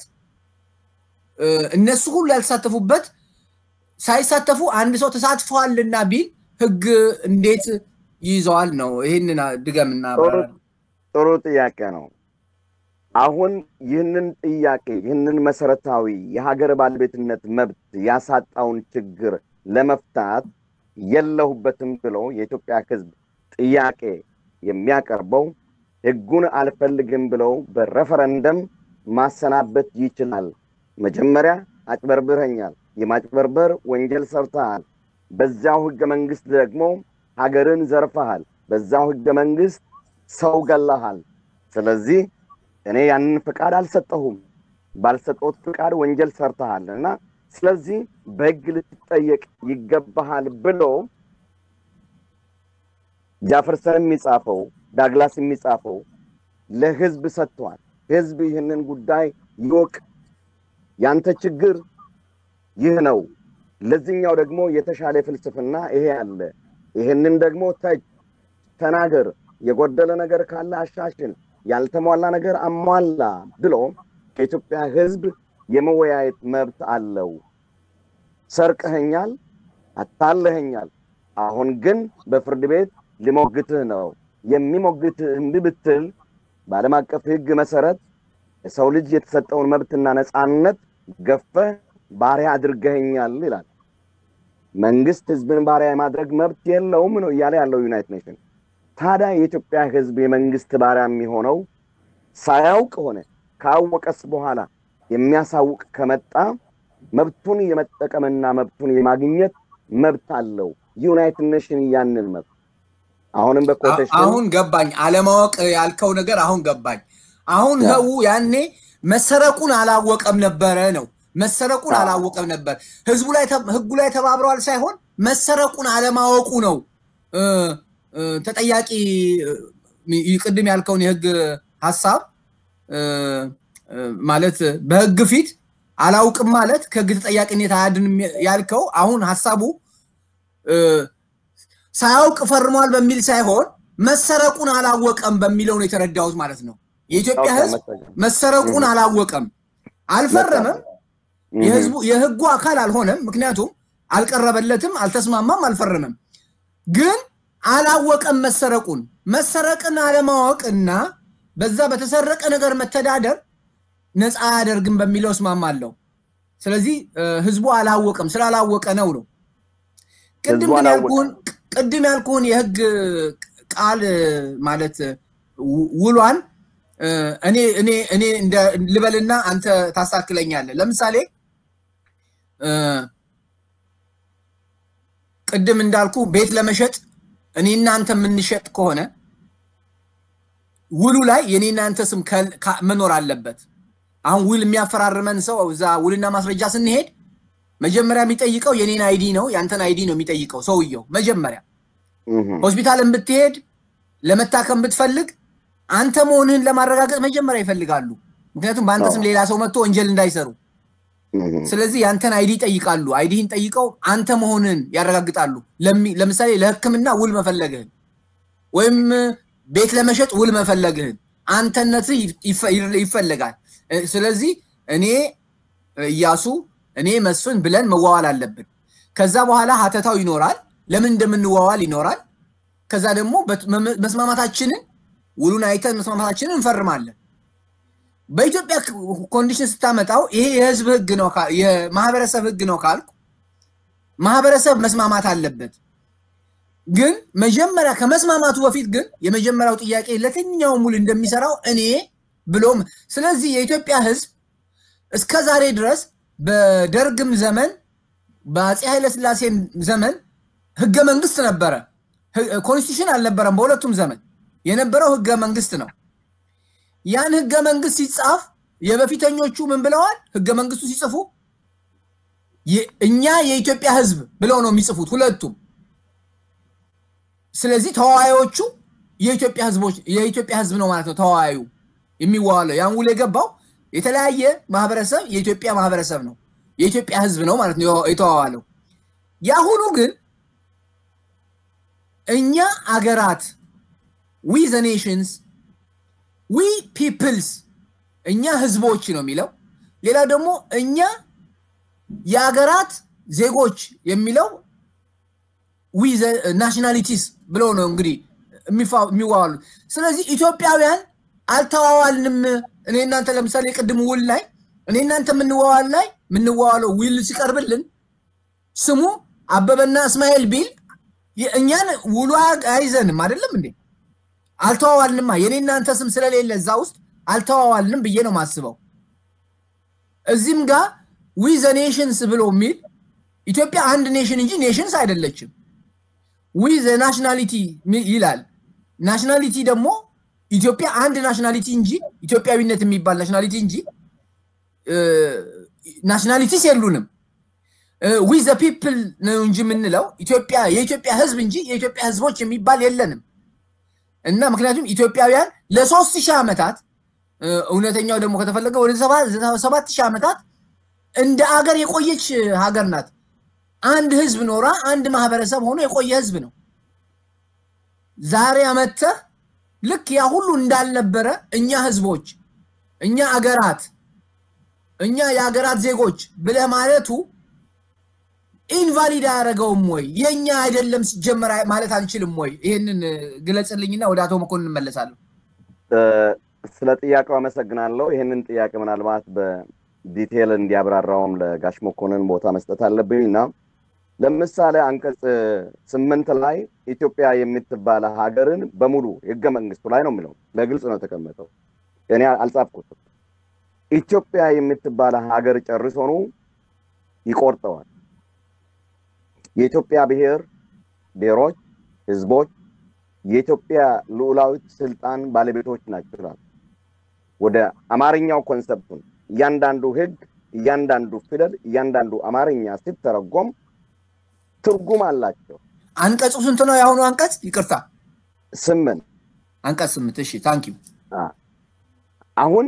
እነሱ ሁሉ ያልተሳተፉበት ሳይሳተፉ አንድ ሰው ተሳትፈዋልና ቢል ህግ እንዴት ይይዘዋል ነው? ይህንን ድገምና ጥሩ ጥያቄ ነው። አሁን ይህንን ጥያቄ ይህንን መሰረታዊ የሀገር ባለቤትነት መብት ያሳጣውን ችግር ለመፍታት የለሁበትም ብሎ የኢትዮጵያ ሕዝብ ጥያቄ የሚያቀርበው ሕጉን አልፈልግም ብለው በሬፈረንደም ማሰናበት ይችላል። መጀመሪያ አጭበርብረኛል፣ የማጭበርበር ወንጀል ሰርተሃል፣ በዚያው ሕገ መንግስት ደግሞ ሀገርን ዘርፈሃል፣ በዛው ሕገ መንግስት ሰው ገለሃል። ስለዚህ እኔ ያንን ፍቃድ አልሰጠሁም፣ ባልሰጠሁት ፍቃድ ወንጀል ሰርተሃል እና ስለዚህ በህግ ልትጠየቅ ይገባሃል ብሎ ጃፈርሰን የሚጻፈው ዳግላስ የሚጻፈው ለህዝብ ሰጥቷል። ህዝብ ይህንን ጉዳይ ይወቅ። ያንተ ችግር ይህ ነው። ለዚህኛው ደግሞ የተሻለ ፍልስፍና ይሄ አለ። ይህንን ደግሞ ተች ተናገር፣ የጎደለ ነገር ካለ አሻሽል፣ ያልተሟላ ነገር አሟላ ብሎ የኢትዮጵያ ህዝብ የመወያየት መብት አለው። ሰርቀኸኛል፣ አታለኸኛል፣ አሁን ግን በፍርድ ቤት ሊሞግትህ ነው። የሚሞግትህ እምቢ ብትል በዓለም አቀፍ ህግ መሰረት የሰው ልጅ የተሰጠውን መብትና ነፃነት ገፈህ ባሪያ አድርገኸኛል ይላል። መንግስት ህዝብን ባሪያ የማድረግ መብት የለውም ነው እያለ ያለው ዩናይትድ ኔሽን። ታዲያ የኢትዮጵያ ህዝብ የመንግስት ባሪያ የሚሆነው ሳያውቅ ሆነ ካወቀስ በኋላ የሚያሳውቅ ከመጣ መብቱን የመጠቀምና መብቱን የማግኘት መብት አለው። ዩናይትድ ኔሽን ያንን መብት አሁንም በኮቴሽን አሁን ገባኝ። አለማወቅ ያልከው ነገር አሁን ገባኝ። አሁን ያ። ህው ያኔ መሰረቁን አላወቀም ነበረ ነው መሰረቁን አዎ። አላወቀም ነበር። ህዝቡ ላይ ተ- ህጉ ላይ ተባብረዋል ሳይሆን መሰረቁን አለማወቁ ነው እ፣ እ፣ ተጠያቂ እ፣ ቅድም ያልከውን የህግ ሀሳብ እ፣ እ፣ ማለት በህግ ፊት አላውቅም ማለት ከህግ ተጠያቂነት አያድንም ያልከው አሁን ሀሳቡ እ፣ ሳያውቅ ፈርሟል በሚል ሳይሆን መሰረቁን አላወቀም በሚለው ነው የተረዳሁት ማለት ነው። የኢትዮጵያ ኦኬ፣ ህዝብ መሰለኝ። መሰረቁን አላወቀም፣ አልፈረመም፣ እህ፣ የህዝቡ የህጉ አካል አልሆነም። ምክንያቱም አልቀረበለትም፣ አልተስማማም፣ አልፈረመም። ግን አላወቀም መሰረቁን። መሰረቅን አለማወቅና በዛ በተሰረቀ ነገር መተዳደር ነፃ አያደርግም በሚለው እስማማለሁ። ስለዚህ እ፣ ህዝቡ አላወቀም፣ ስላላወቀ ነው ነው ቅድም ህዝቡ ግን አላወቀም። ያልኩህን ቅድም ያልኩህን የህግ ቃል ማለት ው- ውሏን እ፣ እኔ እኔ እኔ እንደ ልበልና አንተ ታሳክለኛለህ። ለምሳሌ እ፣ ቅድም እንዳልኩ ቤት ለመሸጥ እኔ እናንተ የምንሸጥ ከሆነ ውሉ ላይ የኔ እናንተ ስም ከል- ካ- መኖር አለበት። አሁን ውል የሚያፈራርመን ሰው እዛ ውልና ማስረጃ ስንሄድ መጀመሪያ የሚጠይቀው የኔን አይዲ ነው፣ ያንተን አይዲ ነው የሚጠይቀው ሰውየው መጀመሪያ እህ፣ ሆስፒታልን ብትሄድ ለመታከም ብትፈልግ አንተ መሆንህን ለማረጋገጥ መጀመሪያ ይፈልጋሉ። ምክንያቱም በአንተ ስም አዎ። ሌላ ሰው መጥቶ ወንጀል እንዳይሰሩ። እህ፣ ስለዚህ ያንተን አይዲ ይጠይቃሉ። አይዲህን ጠይቀው አንተ መሆንህን ያረጋግጣሉ። ለሚ- ለምሳሌ ለሕክምና ውል መፈለግህን ወይም ቤት ለመሸጥ ውል መፈለግህን አንተነት ይፈለጋል። እ፣ ስለዚህ እኔ እያሱ እኔ መስፍን ብለን መዋዋል አለብን። ከዛ በኋላ ሀተታው ይኖራል። ለምን እንደምንዋዋል ይኖራል። ከዛ ደግሞ በት- መ- መስማማታችንን ውሉን አይተን መስማማታችንን እንፈርማለን። በኢትዮጵያ ክ- ኮንዲሽን ስታመጣው ይሄ የህዝብ ህግ ነው ካ- የማህበረሰብ ህግ ነው ካልኩ ማህበረሰብ መስማማት አለበት። ግን መጀመሪያ ከመስማማቱ በፊት ግን የመጀመሪያው ጥያቄ ለትኛውም ውል እንደሚሰራው እኔ ብሎም ስለዚህ የኢትዮጵያ ህዝብ እስከ ዛሬ ድረስ በደርግም ዘመን በአፄ ኃይለስላሴም ዘመን ህገ መንግስት ነበረ። ህ- ኮንስቲቱሽን አልነበረም። በሁለቱም ዘመን የነበረው ህገ መንግስት ነው። ያን ህገ መንግስት ሲጻፍ የበፊተኞቹ ምን ብለዋል? ህገ መንግስቱ ሲጽፉ የ- እኛ የኢትዮጵያ ህዝብ ብለው ነው የሚጽፉት ሁለቱም። ስለዚህ ተዋዋዮቹ የኢትዮጵያ ህዝቦች የኢትዮጵያ ህዝብ ነው ማለት ነው። ተዋዋዩ የሚዋዋለው ያን ውል የገባው የተለያየ ማህበረሰብ የኢትዮጵያ ማህበረሰብ ነው የኢትዮጵያ ህዝብ ነው ማለት ነው የተዋዋለው። የአሁኑ ግን እኛ አገራት ዊ ዘ ኔሽንስ ዊ ፒፕልስ እኛ ህዝቦች ነው የሚለው። ሌላው ደግሞ እኛ የአገራት ዜጎች የሚለው ዊ ናሽናሊቲስ ብሎ ነው እንግዲህ የሚዋዋሉት። ስለዚህ ኢትዮጵያውያን አልተዋዋልንም እኔ እናንተ ለምሳሌ የቅድም ውል ላይ እኔ እናንተ የምንዋዋል ላይ የምንዋዋለው ውል ሲቀርብልን ስሙ አበበና እስማኤል ቢል እኛን ውሉ አይዘንም አይደለም እንዴ? አልተዋዋልንማ። የኔ እናንተ ስም ስለሌለ እዛ ውስጥ አልተዋዋልንም ብዬ ነው ማስበው። እዚህም ጋር ዊ ዘ ኔሽንስ ብሎ የሚል ኢትዮጵያ አንድ ኔሽን እንጂ ኔሽንስ አይደለችም። ዊ ዘ ናሽናሊቲ ይላል። ናሽናሊቲ ደግሞ ኢትዮጵያ አንድ ናሽናሊቲ እንጂ ኢትዮጵያዊነት የሚባል ናሽናሊቲ እንጂ ናሽናሊቲስ የሉንም። ዊ ዘ ፒፕል ነው እንጂ የምንለው ኢትዮጵያ የኢትዮጵያ ህዝብ እንጂ የኢትዮጵያ ህዝቦች የሚባል የለንም። እና ምክንያቱም ኢትዮጵያውያን ለሶስት ሺህ ዓመታት እውነተኛው ደግሞ ከተፈለገ ወደ ሰባት ሺህ ዓመታት እንደ አገር የቆየች ሀገር ናት። አንድ ህዝብ ኖራ አንድ ማህበረሰብ ሆኖ የቆየ ህዝብ ነው። ዛሬ አመተህ ልክ ያ ሁሉ እንዳልነበረ እኛ ህዝቦች፣ እኛ አገራት፣ እኛ የአገራት ዜጎች ብለህ ማለቱ ኢንቫሊድ አያደረገውም ወይ? የእኛ አይደለም ሲጀመር ማለት አንችልም ወይ? ይህንን ግለጽልኝና ወደ አቶ መኮንን እንመለሳለሁ። ስለ ጥያቄው አመሰግናለሁ። ይህንን ጥያቄ ምናልባት በዲቴል እንዲያብራራውም ለጋሽ መኮንን ቦታ መስጠት አለብኝ እና ለምሳሌ አንቀጽ ስምንት ላይ ኢትዮጵያ የምትባለ ሀገርን በሙሉ ህገ መንግስቱ ላይ ነው የሚለው በግልጽ ነው የተቀመጠው። እኔ አልጻፍኩትም። ኢትዮጵያ የምትባለ ሀገር ጨርሶኑ ይቆርጠዋል። የኢትዮጵያ ብሔር ብሔሮች፣ ህዝቦች የኢትዮጵያ ልዑላዊት ስልጣን ባለቤቶች ናቸው ይላል። ወደ አማርኛው ኮንሰፕቱን እያንዳንዱ ህግ፣ እያንዳንዱ ፊደል፣ እያንዳንዱ አማርኛ ሲተረጎም ትርጉም አላቸው። አንቀጹ ስንት ነው? የአሁኑ አንቀጽ ይቅርታ፣ ስምንት አንቀጽ ስምንት እሺ፣ ታንኪዩ። አሁን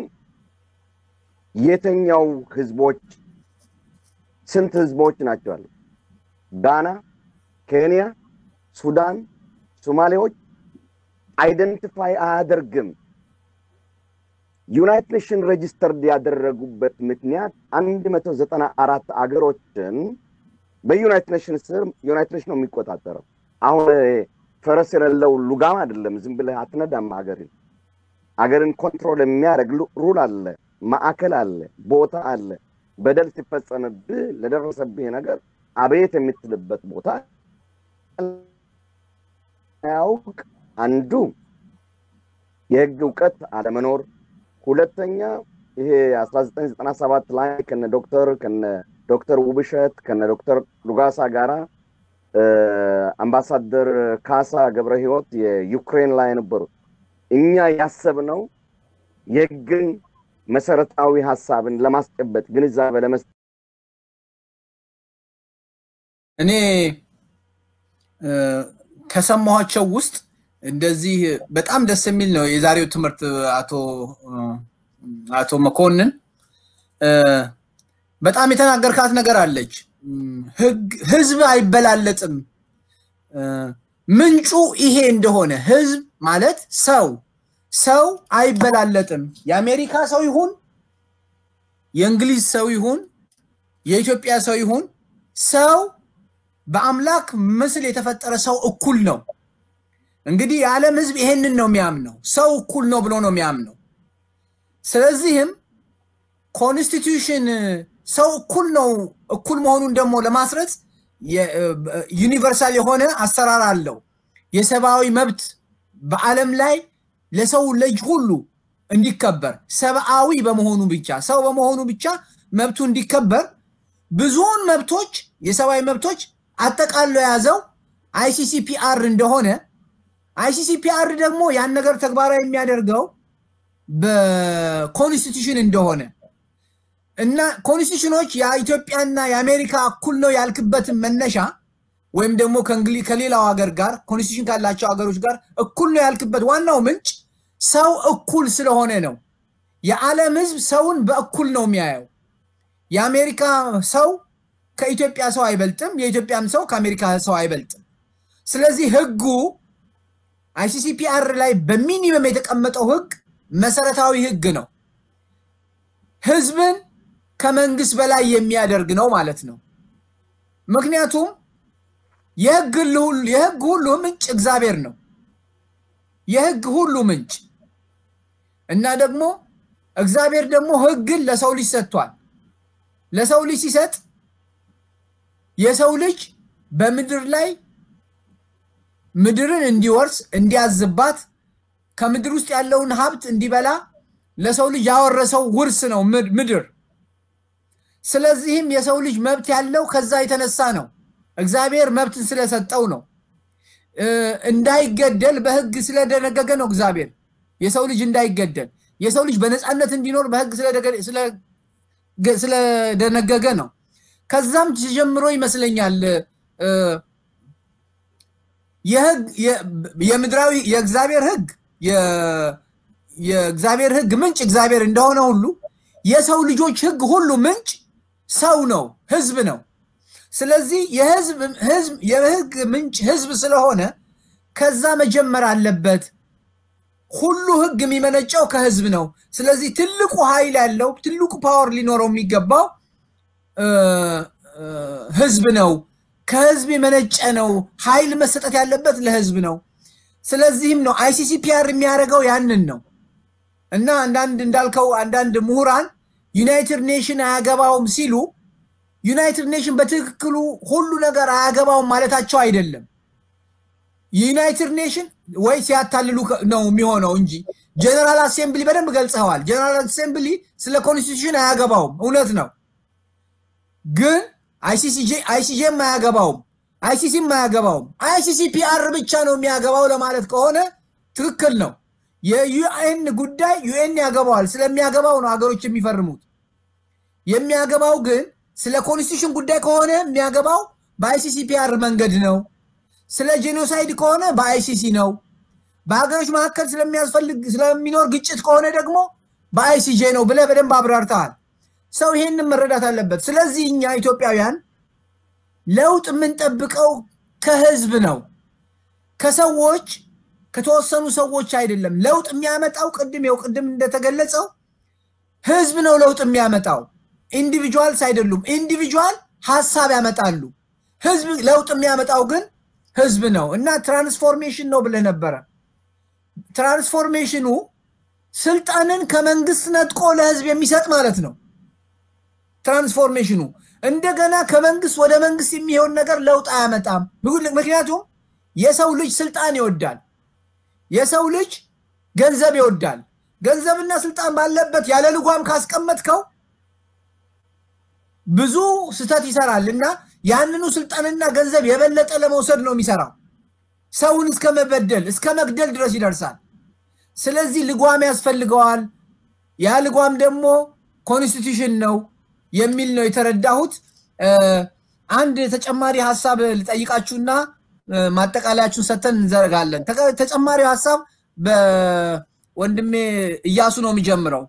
የተኛው ህዝቦች ስንት ህዝቦች ናቸው አሉ? ጋና፣ ኬንያ፣ ሱዳን፣ ሶማሌዎች አይደንቲፋይ አያደርግም። ዩናይትድ ኔሽን ሬጅስተርድ ያደረጉበት ምክንያት አንድ መቶ ዘጠና አራት አገሮችን በዩናይትድ ኔሽን ስር ዩናይትድ ኔሽን ነው የሚቆጣጠረው። አሁን ፈረስ የሌለው ሉጋም አይደለም። ዝም ብለህ አትነዳም ሀገርን። ሀገርን ኮንትሮል የሚያደርግ ሩል አለ፣ ማዕከል አለ፣ ቦታ አለ። በደል ሲፈጸምብህ ለደረሰብህ ነገር አቤት የምትልበት ቦታ ያውቅ አንዱ የህግ እውቀት አለመኖር፣ ሁለተኛ ይሄ 1997 ላይ ከነ ዶክተር ከነ ዶክተር ውብሸት ከነ ዶክተር ሉጋሳ ጋራ አምባሳደር ካሳ ገብረ ህይወት የዩክሬን ላይ ነበሩት። እኛ ያሰብነው የህግን መሰረታዊ ሀሳብን ለማስጨበጥ ግንዛቤ ለመስጠት እኔ ከሰማኋቸው ውስጥ እንደዚህ በጣም ደስ የሚል ነው የዛሬው ትምህርት። አቶ አቶ መኮንን በጣም የተናገርካት ነገር አለች። ህዝብ አይበላለጥም። ምንጩ ይሄ እንደሆነ ህዝብ ማለት ሰው ሰው አይበላለጥም። የአሜሪካ ሰው ይሁን የእንግሊዝ ሰው ይሁን የኢትዮጵያ ሰው ይሁን ሰው በአምላክ ምስል የተፈጠረ ሰው እኩል ነው። እንግዲህ የዓለም ህዝብ ይሄንን ነው የሚያምነው፣ ሰው እኩል ነው ብሎ ነው የሚያምነው። ስለዚህም ኮንስቲቱሽን ሰው እኩል ነው እኩል መሆኑን ደግሞ ለማስረጽ ዩኒቨርሳል የሆነ አሰራር አለው። የሰብአዊ መብት በዓለም ላይ ለሰው ልጅ ሁሉ እንዲከበር ሰብአዊ በመሆኑ ብቻ ሰው በመሆኑ ብቻ መብቱ እንዲከበር ብዙውን መብቶች የሰብአዊ መብቶች አጠቃሎ የያዘው አይሲሲፒአር እንደሆነ አይሲሲፒአር ደግሞ ያን ነገር ተግባራዊ የሚያደርገው በኮንስቲቱሽን እንደሆነ እና ኮንስቲቱሽኖች የኢትዮጵያና የአሜሪካ እኩል ነው ያልክበትን መነሻ ወይም ደግሞ ከሌላው ሀገር ጋር ኮንስቲቱሽን ካላቸው ሀገሮች ጋር እኩል ነው ያልክበት ዋናው ምንጭ ሰው እኩል ስለሆነ ነው። የዓለም ህዝብ ሰውን በእኩል ነው የሚያየው። የአሜሪካ ሰው ከኢትዮጵያ ሰው አይበልጥም፣ የኢትዮጵያም ሰው ከአሜሪካ ሰው አይበልጥም። ስለዚህ ህጉ አይሲሲፒአር ላይ በሚኒመም የተቀመጠው ህግ መሰረታዊ ህግ ነው። ህዝብን ከመንግስት በላይ የሚያደርግ ነው ማለት ነው። ምክንያቱም የህግ ሁሉ ምንጭ እግዚአብሔር ነው። የህግ ሁሉ ምንጭ እና ደግሞ እግዚአብሔር ደግሞ ህግን ለሰው ልጅ ሰጥቷል። ለሰው ልጅ ሲሰጥ የሰው ልጅ በምድር ላይ ምድርን እንዲወርስ እንዲያዝባት ከምድር ውስጥ ያለውን ሀብት እንዲበላ ለሰው ልጅ ያወረሰው ውርስ ነው ምድር። ስለዚህም የሰው ልጅ መብት ያለው ከዛ የተነሳ ነው። እግዚአብሔር መብትን ስለሰጠው ነው። እንዳይገደል በህግ ስለደነገገ ነው። እግዚአብሔር የሰው ልጅ እንዳይገደል የሰው ልጅ በነፃነት እንዲኖር በህግ ስለደነገገ ነው። ከዛም ጀምሮ ይመስለኛል የምድራዊ የእግዚአብሔር ህግ የእግዚአብሔር ህግ ምንጭ እግዚአብሔር እንደሆነ ሁሉ የሰው ልጆች ህግ ሁሉ ምንጭ ሰው ነው፣ ህዝብ ነው። ስለዚህ የህግ ምንጭ ህዝብ ስለሆነ ከዛ መጀመር አለበት። ሁሉ ህግ የሚመነጨው ከህዝብ ነው። ስለዚህ ትልቁ ኃይል ያለው ትልቁ ፓወር ሊኖረው የሚገባው ህዝብ ነው። ከህዝብ የመነጨ ነው። ኃይል መሰጠት ያለበት ለህዝብ ነው። ስለዚህም ነው አይሲሲፒአር የሚያደርገው ያንን ነው እና አንዳንድ እንዳልከው አንዳንድ ምሁራን ዩናይትድ ኔሽን አያገባውም ሲሉ ዩናይትድ ኔሽን በትክክሉ ሁሉ ነገር አያገባውም ማለታቸው አይደለም። ዩናይትድ ኔሽን ወይ ሲያታልሉ ነው የሚሆነው እንጂ ጀነራል አሴምብሊ በደንብ ገልጸዋል። ጀነራል አሴምብሊ ስለ ኮንስቲቱሽን አያገባውም፣ እውነት ነው። ግን አይሲሲጄም አያገባውም፣ አይሲሲም አያገባውም። አይሲሲ ፒአር ብቻ ነው የሚያገባው ለማለት ከሆነ ትክክል ነው። የዩኤን ጉዳይ ዩኤን ያገባዋል። ስለሚያገባው ነው ሀገሮች የሚፈርሙት። የሚያገባው ግን ስለ ኮንስቲቱሽን ጉዳይ ከሆነ የሚያገባው በአይሲሲ ፒአር መንገድ ነው። ስለ ጄኖሳይድ ከሆነ በአይሲሲ ነው። በሀገሮች መካከል ስለሚያስፈልግ ስለሚኖር ግጭት ከሆነ ደግሞ በአይሲጄ ነው ብለህ በደንብ አብራርተሃል። ሰው ይሄንን መረዳት አለበት። ስለዚህ እኛ ኢትዮጵያውያን ለውጥ የምንጠብቀው ከህዝብ ነው፣ ከሰዎች ከተወሰኑ ሰዎች አይደለም። ለውጥ የሚያመጣው ቅድም ው ቅድም እንደተገለጸው ህዝብ ነው ለውጥ የሚያመጣው፣ ኢንዲቪጁዋልስ አይደሉም። ኢንዲቪጁዋል ሀሳብ ያመጣሉ። ህዝብ ለውጥ የሚያመጣው ግን ህዝብ ነው እና ትራንስፎርሜሽን ነው ብለህ ነበረ። ትራንስፎርሜሽኑ ስልጣንን ከመንግስት ነጥቆ ለህዝብ የሚሰጥ ማለት ነው። ትራንስፎርሜሽኑ እንደገና ከመንግስት ወደ መንግስት የሚሆን ነገር ለውጥ አያመጣም። ምክንያቱም የሰው ልጅ ስልጣን ይወዳል። የሰው ልጅ ገንዘብ ይወዳል። ገንዘብና ስልጣን ባለበት ያለ ልጓም ካስቀመጥከው ብዙ ስህተት ይሰራል እና ያንኑ ስልጣንና ገንዘብ የበለጠ ለመውሰድ ነው የሚሰራው። ሰውን እስከ መበደል እስከ መግደል ድረስ ይደርሳል። ስለዚህ ልጓም ያስፈልገዋል። ያ ልጓም ደግሞ ኮንስቲቱሽን ነው የሚል ነው የተረዳሁት። አንድ ተጨማሪ ሀሳብ ልጠይቃችሁና ማጠቃለያችሁን ሰተን እንዘረጋለን። ተጨማሪው ሀሳብ በወንድሜ እያሱ ነው የሚጀምረው።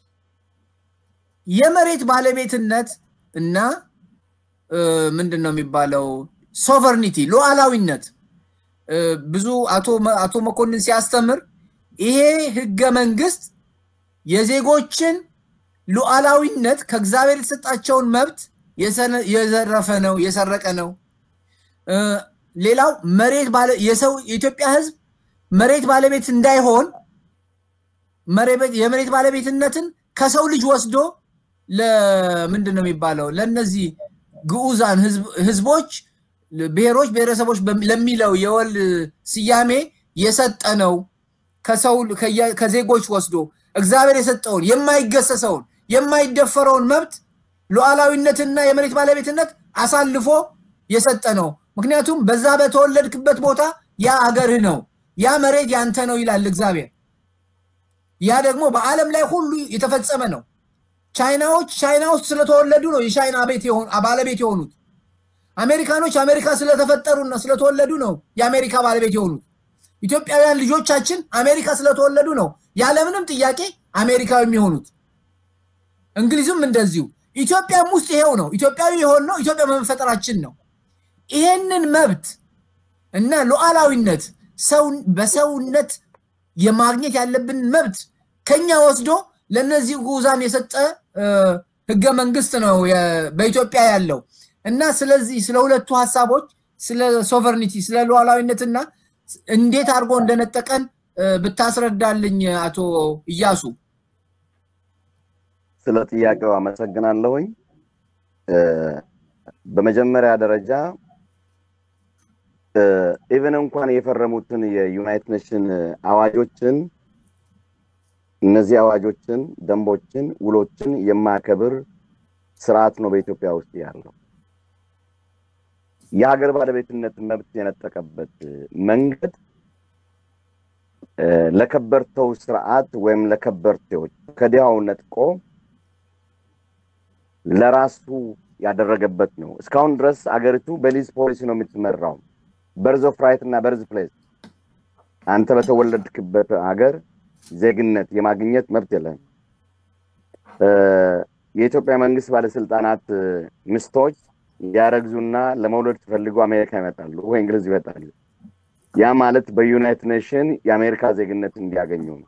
የመሬት ባለቤትነት እና ምንድን ነው የሚባለው ሶቨርኒቲ ሉዓላዊነት ብዙ አቶ መኮንን ሲያስተምር ይሄ ህገ መንግስት የዜጎችን ሉዓላዊነት ከእግዚአብሔር የተሰጣቸውን መብት የዘረፈ ነው፣ የሰረቀ ነው። ሌላው መሬት የሰው የኢትዮጵያ ህዝብ መሬት ባለቤት እንዳይሆን የመሬት ባለቤትነትን ከሰው ልጅ ወስዶ ለምንድን ነው የሚባለው ለእነዚህ ግዑዛን ህዝቦች፣ ብሔሮች፣ ብሔረሰቦች ለሚለው የወል ስያሜ የሰጠ ነው። ከሰው ከዜጎች ወስዶ እግዚአብሔር የሰጠውን የማይገሰሰውን የማይደፈረውን መብት ሉዓላዊነትና የመሬት ባለቤትነት አሳልፎ የሰጠ ነው። ምክንያቱም በዛ በተወለድክበት ቦታ ያ አገርህ ነው፣ ያ መሬት ያንተ ነው ይላል እግዚአብሔር። ያ ደግሞ በዓለም ላይ ሁሉ የተፈጸመ ነው። ቻይናዎች ቻይና ውስጥ ስለተወለዱ ነው የቻይና ቤት ባለቤት የሆኑት። አሜሪካኖች አሜሪካ ስለተፈጠሩና ስለተወለዱ ነው የአሜሪካ ባለቤት የሆኑት። ኢትዮጵያውያን ልጆቻችን አሜሪካ ስለተወለዱ ነው ያለምንም ጥያቄ አሜሪካዊ የሚሆኑት። እንግሊዝም እንደዚሁ። ኢትዮጵያም ውስጥ ይሄው ነው። ኢትዮጵያዊ የሆን ነው ኢትዮጵያ በመፈጠራችን ነው። ይሄንን መብት እና ሉዓላዊነት በሰውነት የማግኘት ያለብን መብት ከኛ ወስዶ ለእነዚህ ጉዛን የሰጠ ህገ መንግስት ነው በኢትዮጵያ ያለው እና ስለዚህ ስለ ሁለቱ ሀሳቦች ስለ ሶቨርኒቲ ስለ ሉዓላዊነትና እንዴት አድርጎ እንደነጠቀን ብታስረዳልኝ አቶ እያሱ። ስለ ጥያቄው አመሰግናለሁኝ። በመጀመሪያ ደረጃ ኢቨን እንኳን የፈረሙትን የዩናይትድ ኔሽን አዋጆችን እነዚህ አዋጆችን፣ ደንቦችን፣ ውሎችን የማያከብር ስርዓት ነው በኢትዮጵያ ውስጥ ያለው። የሀገር ባለቤትነት መብት የነጠቀበት መንገድ ለከበርተው ስርዓት ወይም ለከበርቴዎች ከዲያው ነጥቆ ለራሱ ያደረገበት ነው። እስካሁን ድረስ አገሪቱ በሊዝ ፖሊሲ ነው የምትመራው። በርዝ ኦፍ ራይት እና በርዝ ፕሌስ። አንተ በተወለድክበት ሀገር ዜግነት የማግኘት መብት የለም። የኢትዮጵያ መንግስት ባለስልጣናት ሚስቶች ያረግዙና ለመውለድ ሲፈልጉ አሜሪካ ይመጣሉ ወይ እንግሊዝ ይመጣሉ። ያ ማለት በዩናይትድ ኔሽን የአሜሪካ ዜግነት እንዲያገኙ ነው።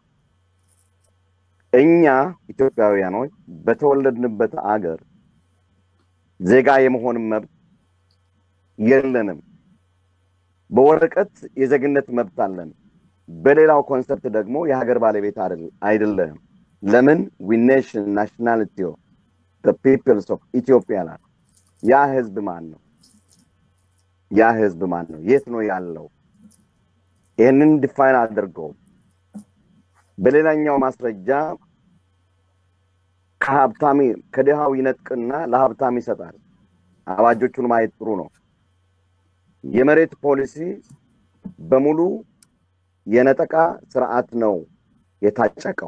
እኛ ኢትዮጵያውያኖች በተወለድንበት አገር ዜጋ የመሆን መብት የለንም። በወረቀት የዜግነት መብት አለን። በሌላው ኮንሰፕት ደግሞ የሀገር ባለቤት አይደለም። ለምን ዊ ኔሽን ናሽናሊቲ ፒፕልስ ኦፍ ኢትዮጵያ ናት። ያ ህዝብ ማን ነው? ያ ህዝብ ማን ነው? የት ነው ያለው? ይህንን ዲፋይን አድርገው በሌላኛው ማስረጃ ከሀብታሚ ከድሃው ይነጥቅና ለሀብታም ይሰጣል። አዋጆቹን ማየት ጥሩ ነው። የመሬት ፖሊሲ በሙሉ የነጠቃ ስርዓት ነው የታጨቀው።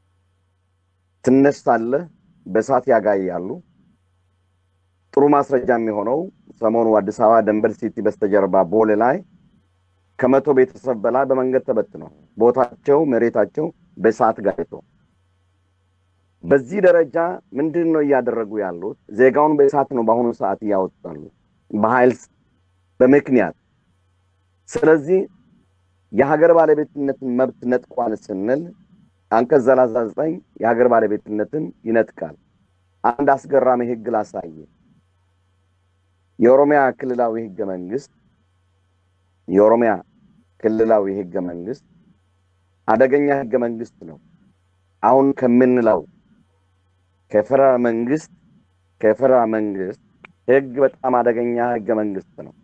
ትነሳለህ፣ በእሳት ያጋያሉ። ጥሩ ማስረጃ የሚሆነው ሰሞኑ አዲስ አበባ ደንበል ሲቲ በስተጀርባ ቦሌ ላይ ከመቶ ቤተሰብ በላይ በመንገድ ተበትነው ቦታቸው መሬታቸው በእሳት ጋይቶ በዚህ ደረጃ ምንድን ነው እያደረጉ ያሉት? ዜጋውን በእሳት ነው በአሁኑ ሰዓት እያወጣሉ በኃይል በምክንያት። ስለዚህ የሀገር ባለቤትነትን መብት ነጥቋል ስንል አንቀጽ ሰላሳ ዘጠኝ የሀገር ባለቤትነትን ይነጥቃል። አንድ አስገራሚ ህግ ላሳየ። የኦሮሚያ ክልላዊ ህገ መንግስት የኦሮሚያ ክልላዊ ህገ መንግስት አደገኛ ህገ መንግስት ነው። አሁን ከምንለው ከፌደራል መንግስት ከፌደራል መንግስት ህግ በጣም አደገኛ ህገ መንግስት ነው።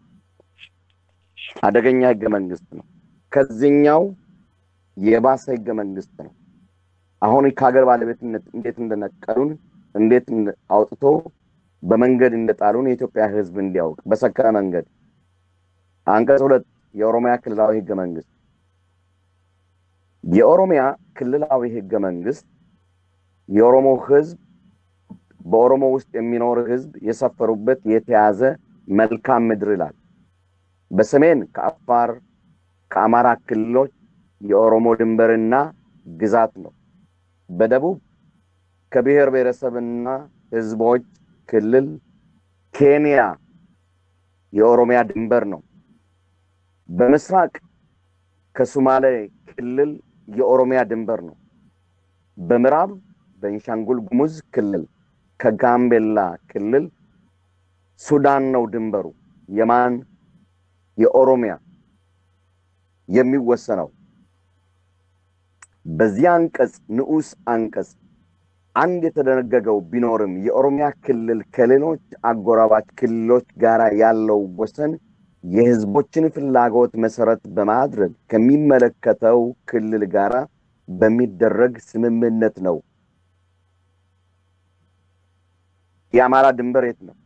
አደገኛ ህገ መንግስት ነው። ከዚህኛው የባሰ ህገ መንግስት ነው። አሁን ከሀገር ባለቤትነት እንዴት እንደነቀሉን እንዴት አውጥቶ በመንገድ እንደጣሉን የኢትዮጵያ ህዝብ እንዲያውቅ በሰከረ መንገድ አንቀጽ ሁለት የኦሮሚያ ክልላዊ ህገ መንግስት የኦሮሚያ ክልላዊ ህገ መንግስት የኦሮሞ ህዝብ በኦሮሞ ውስጥ የሚኖር ህዝብ የሰፈሩበት የተያዘ መልካም ምድር ይላል። በሰሜን ከአፋር ከአማራ ክልሎች የኦሮሞ ድንበርና ግዛት ነው። በደቡብ ከብሔር ብሔረሰብና ህዝቦች ክልል ኬንያ የኦሮሚያ ድንበር ነው። በምስራቅ ከሶማሌ ክልል የኦሮሚያ ድንበር ነው። በምዕራብ በቤንሻንጉል ጉሙዝ ክልል ከጋምቤላ ክልል ሱዳን ነው ድንበሩ። የማን የኦሮሚያ የሚወሰነው በዚህ አንቀጽ ንዑስ አንቀጽ አንድ የተደነገገው ቢኖርም የኦሮሚያ ክልል ከሌሎች አጎራባች ክልሎች ጋር ያለው ወሰን የህዝቦችን ፍላጎት መሰረት በማድረግ ከሚመለከተው ክልል ጋር በሚደረግ ስምምነት ነው። የአማራ ድንበር የት ነው?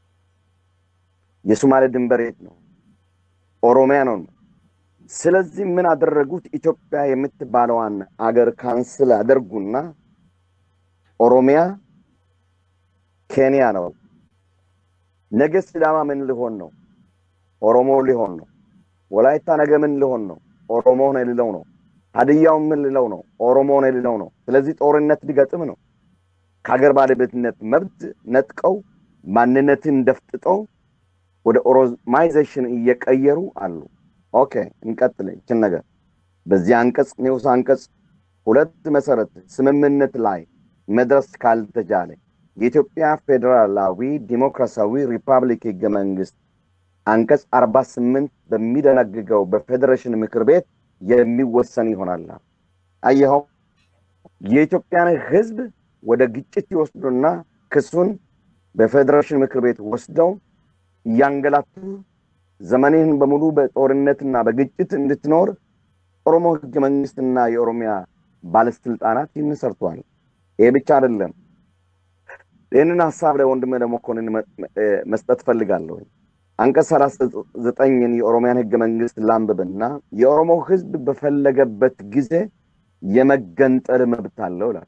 የሶማሌ ድንበር የት ነው? ኦሮሚያ ነው። ስለዚህ ምን አደረጉት? ኢትዮጵያ የምትባለዋን አገር ካንስል አደርጉና ኦሮሚያ ኬንያ ነው። ነገ ሲዳማ ምን ሊሆን ነው? ኦሮሞ ሊሆን ነው። ወላይታ ነገ ምን ሊሆን ነው? ኦሮሞ ነው ሊለው ነው። ሀዲያው ምን ሊለው ነው? ኦሮሞ ነው ሊለው ነው። ስለዚህ ጦርነት ሊገጥም ነው። ከሀገር ባለቤትነት መብት ነጥቀው ማንነትን ደፍጥጠው ወደ ኦሮማይዜሽን እየቀየሩ አሉ። ኦኬ እንቀጥል ይችን ነገር በዚህ አንቀጽ ንዑስ አንቀጽ ሁለት መሰረት ስምምነት ላይ መድረስ ካልተቻለ የኢትዮጵያ ፌዴራላዊ ዲሞክራሲያዊ ሪፐብሊክ ህገ መንግስት አንቀጽ አርባ ስምንት በሚደነግገው በፌዴሬሽን ምክር ቤት የሚወሰን ይሆናል። አየኸው የኢትዮጵያን ህዝብ ወደ ግጭት ይወስዱና ክሱን በፌዴሬሽን ምክር ቤት ወስደው እያንገላቱ ዘመኔን በሙሉ በጦርነትና በግጭት እንድትኖር ኦሮሞ ህገ መንግስትና የኦሮሚያ ባለስልጣናት ይህን ሰርቷል። ይሄ ብቻ አይደለም። ይህንን ሀሳብ ለወንድሜ ለመኮንን መስጠት ፈልጋለሁ። አንቀጽ ሰላሳ ዘጠኝን የኦሮሚያን ህገ መንግስት ላንብብና የኦሮሞ ህዝብ በፈለገበት ጊዜ የመገንጠል መብት አለው ይላል።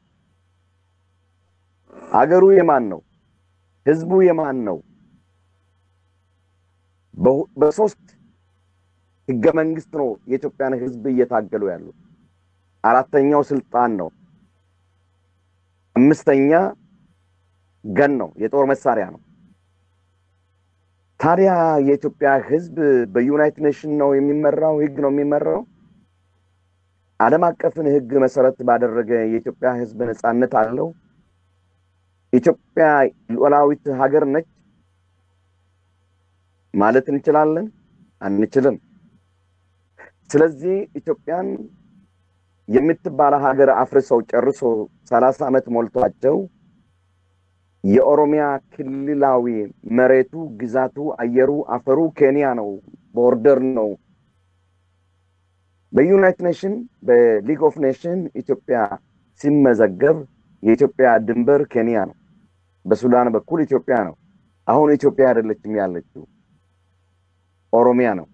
አገሩ የማን ነው? ህዝቡ የማን ነው? በሶስት ህገ መንግስት ነው የኢትዮጵያን ህዝብ እየታገሉ ያሉት። አራተኛው ስልጣን ነው። አምስተኛ ገን ነው፣ የጦር መሳሪያ ነው። ታዲያ የኢትዮጵያ ህዝብ በዩናይትድ ኔሽን ነው የሚመራው፣ ህግ ነው የሚመራው። ዓለም አቀፍን ህግ መሰረት ባደረገ የኢትዮጵያ ህዝብ ነፃነት አለው። ኢትዮጵያ ሉዓላዊት ሀገር ነች ማለት እንችላለን? አንችልም። ስለዚህ ኢትዮጵያን የምትባለ ሀገር አፍርሰው ጨርሶ ሰላሳ ዓመት ሞልቷቸው የኦሮሚያ ክልላዊ መሬቱ፣ ግዛቱ፣ አየሩ፣ አፈሩ ኬንያ ነው፣ ቦርደር ነው። በዩናይትድ ኔሽን በሊግ ኦፍ ኔሽን ኢትዮጵያ ሲመዘገብ የኢትዮጵያ ድንበር ኬንያ ነው። በሱዳን በኩል ኢትዮጵያ ነው። አሁን ኢትዮጵያ አይደለችም ያለችው ኦሮሚያ ነው።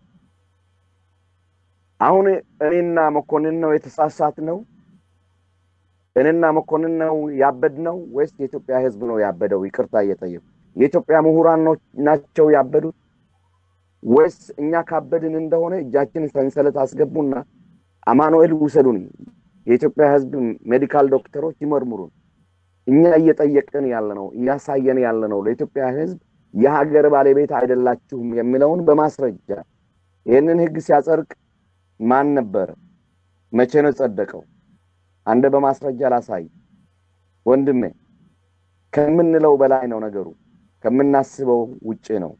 አሁን እኔና መኮንን ነው የተሳሳት ነው? እኔና መኮንን ነው ያበድ ነው ወይስ የኢትዮጵያ ህዝብ ነው ያበደው? ይቅርታ እየጠየቁ የኢትዮጵያ ምሁራን ናቸው ያበዱት ወይስ እኛ ካበድን እንደሆነ እጃችን ሰንሰለት አስገቡና አማኑኤል ውሰዱን፣ የኢትዮጵያ ህዝብ ሜዲካል ዶክተሮች ይመርምሩን። እኛ እየጠየቅን ያለ ነው እያሳየን ያለ ነው ለኢትዮጵያ ህዝብ የሀገር ባለቤት አይደላችሁም የሚለውን በማስረጃ ይህንን ህግ ሲያጸድቅ ማን ነበረ? መቼ ነው ጸደቀው? አንደ በማስረጃ ላሳይ ወንድሜ። ከምንለው በላይ ነው ነገሩ፣ ከምናስበው ውጭ ነው።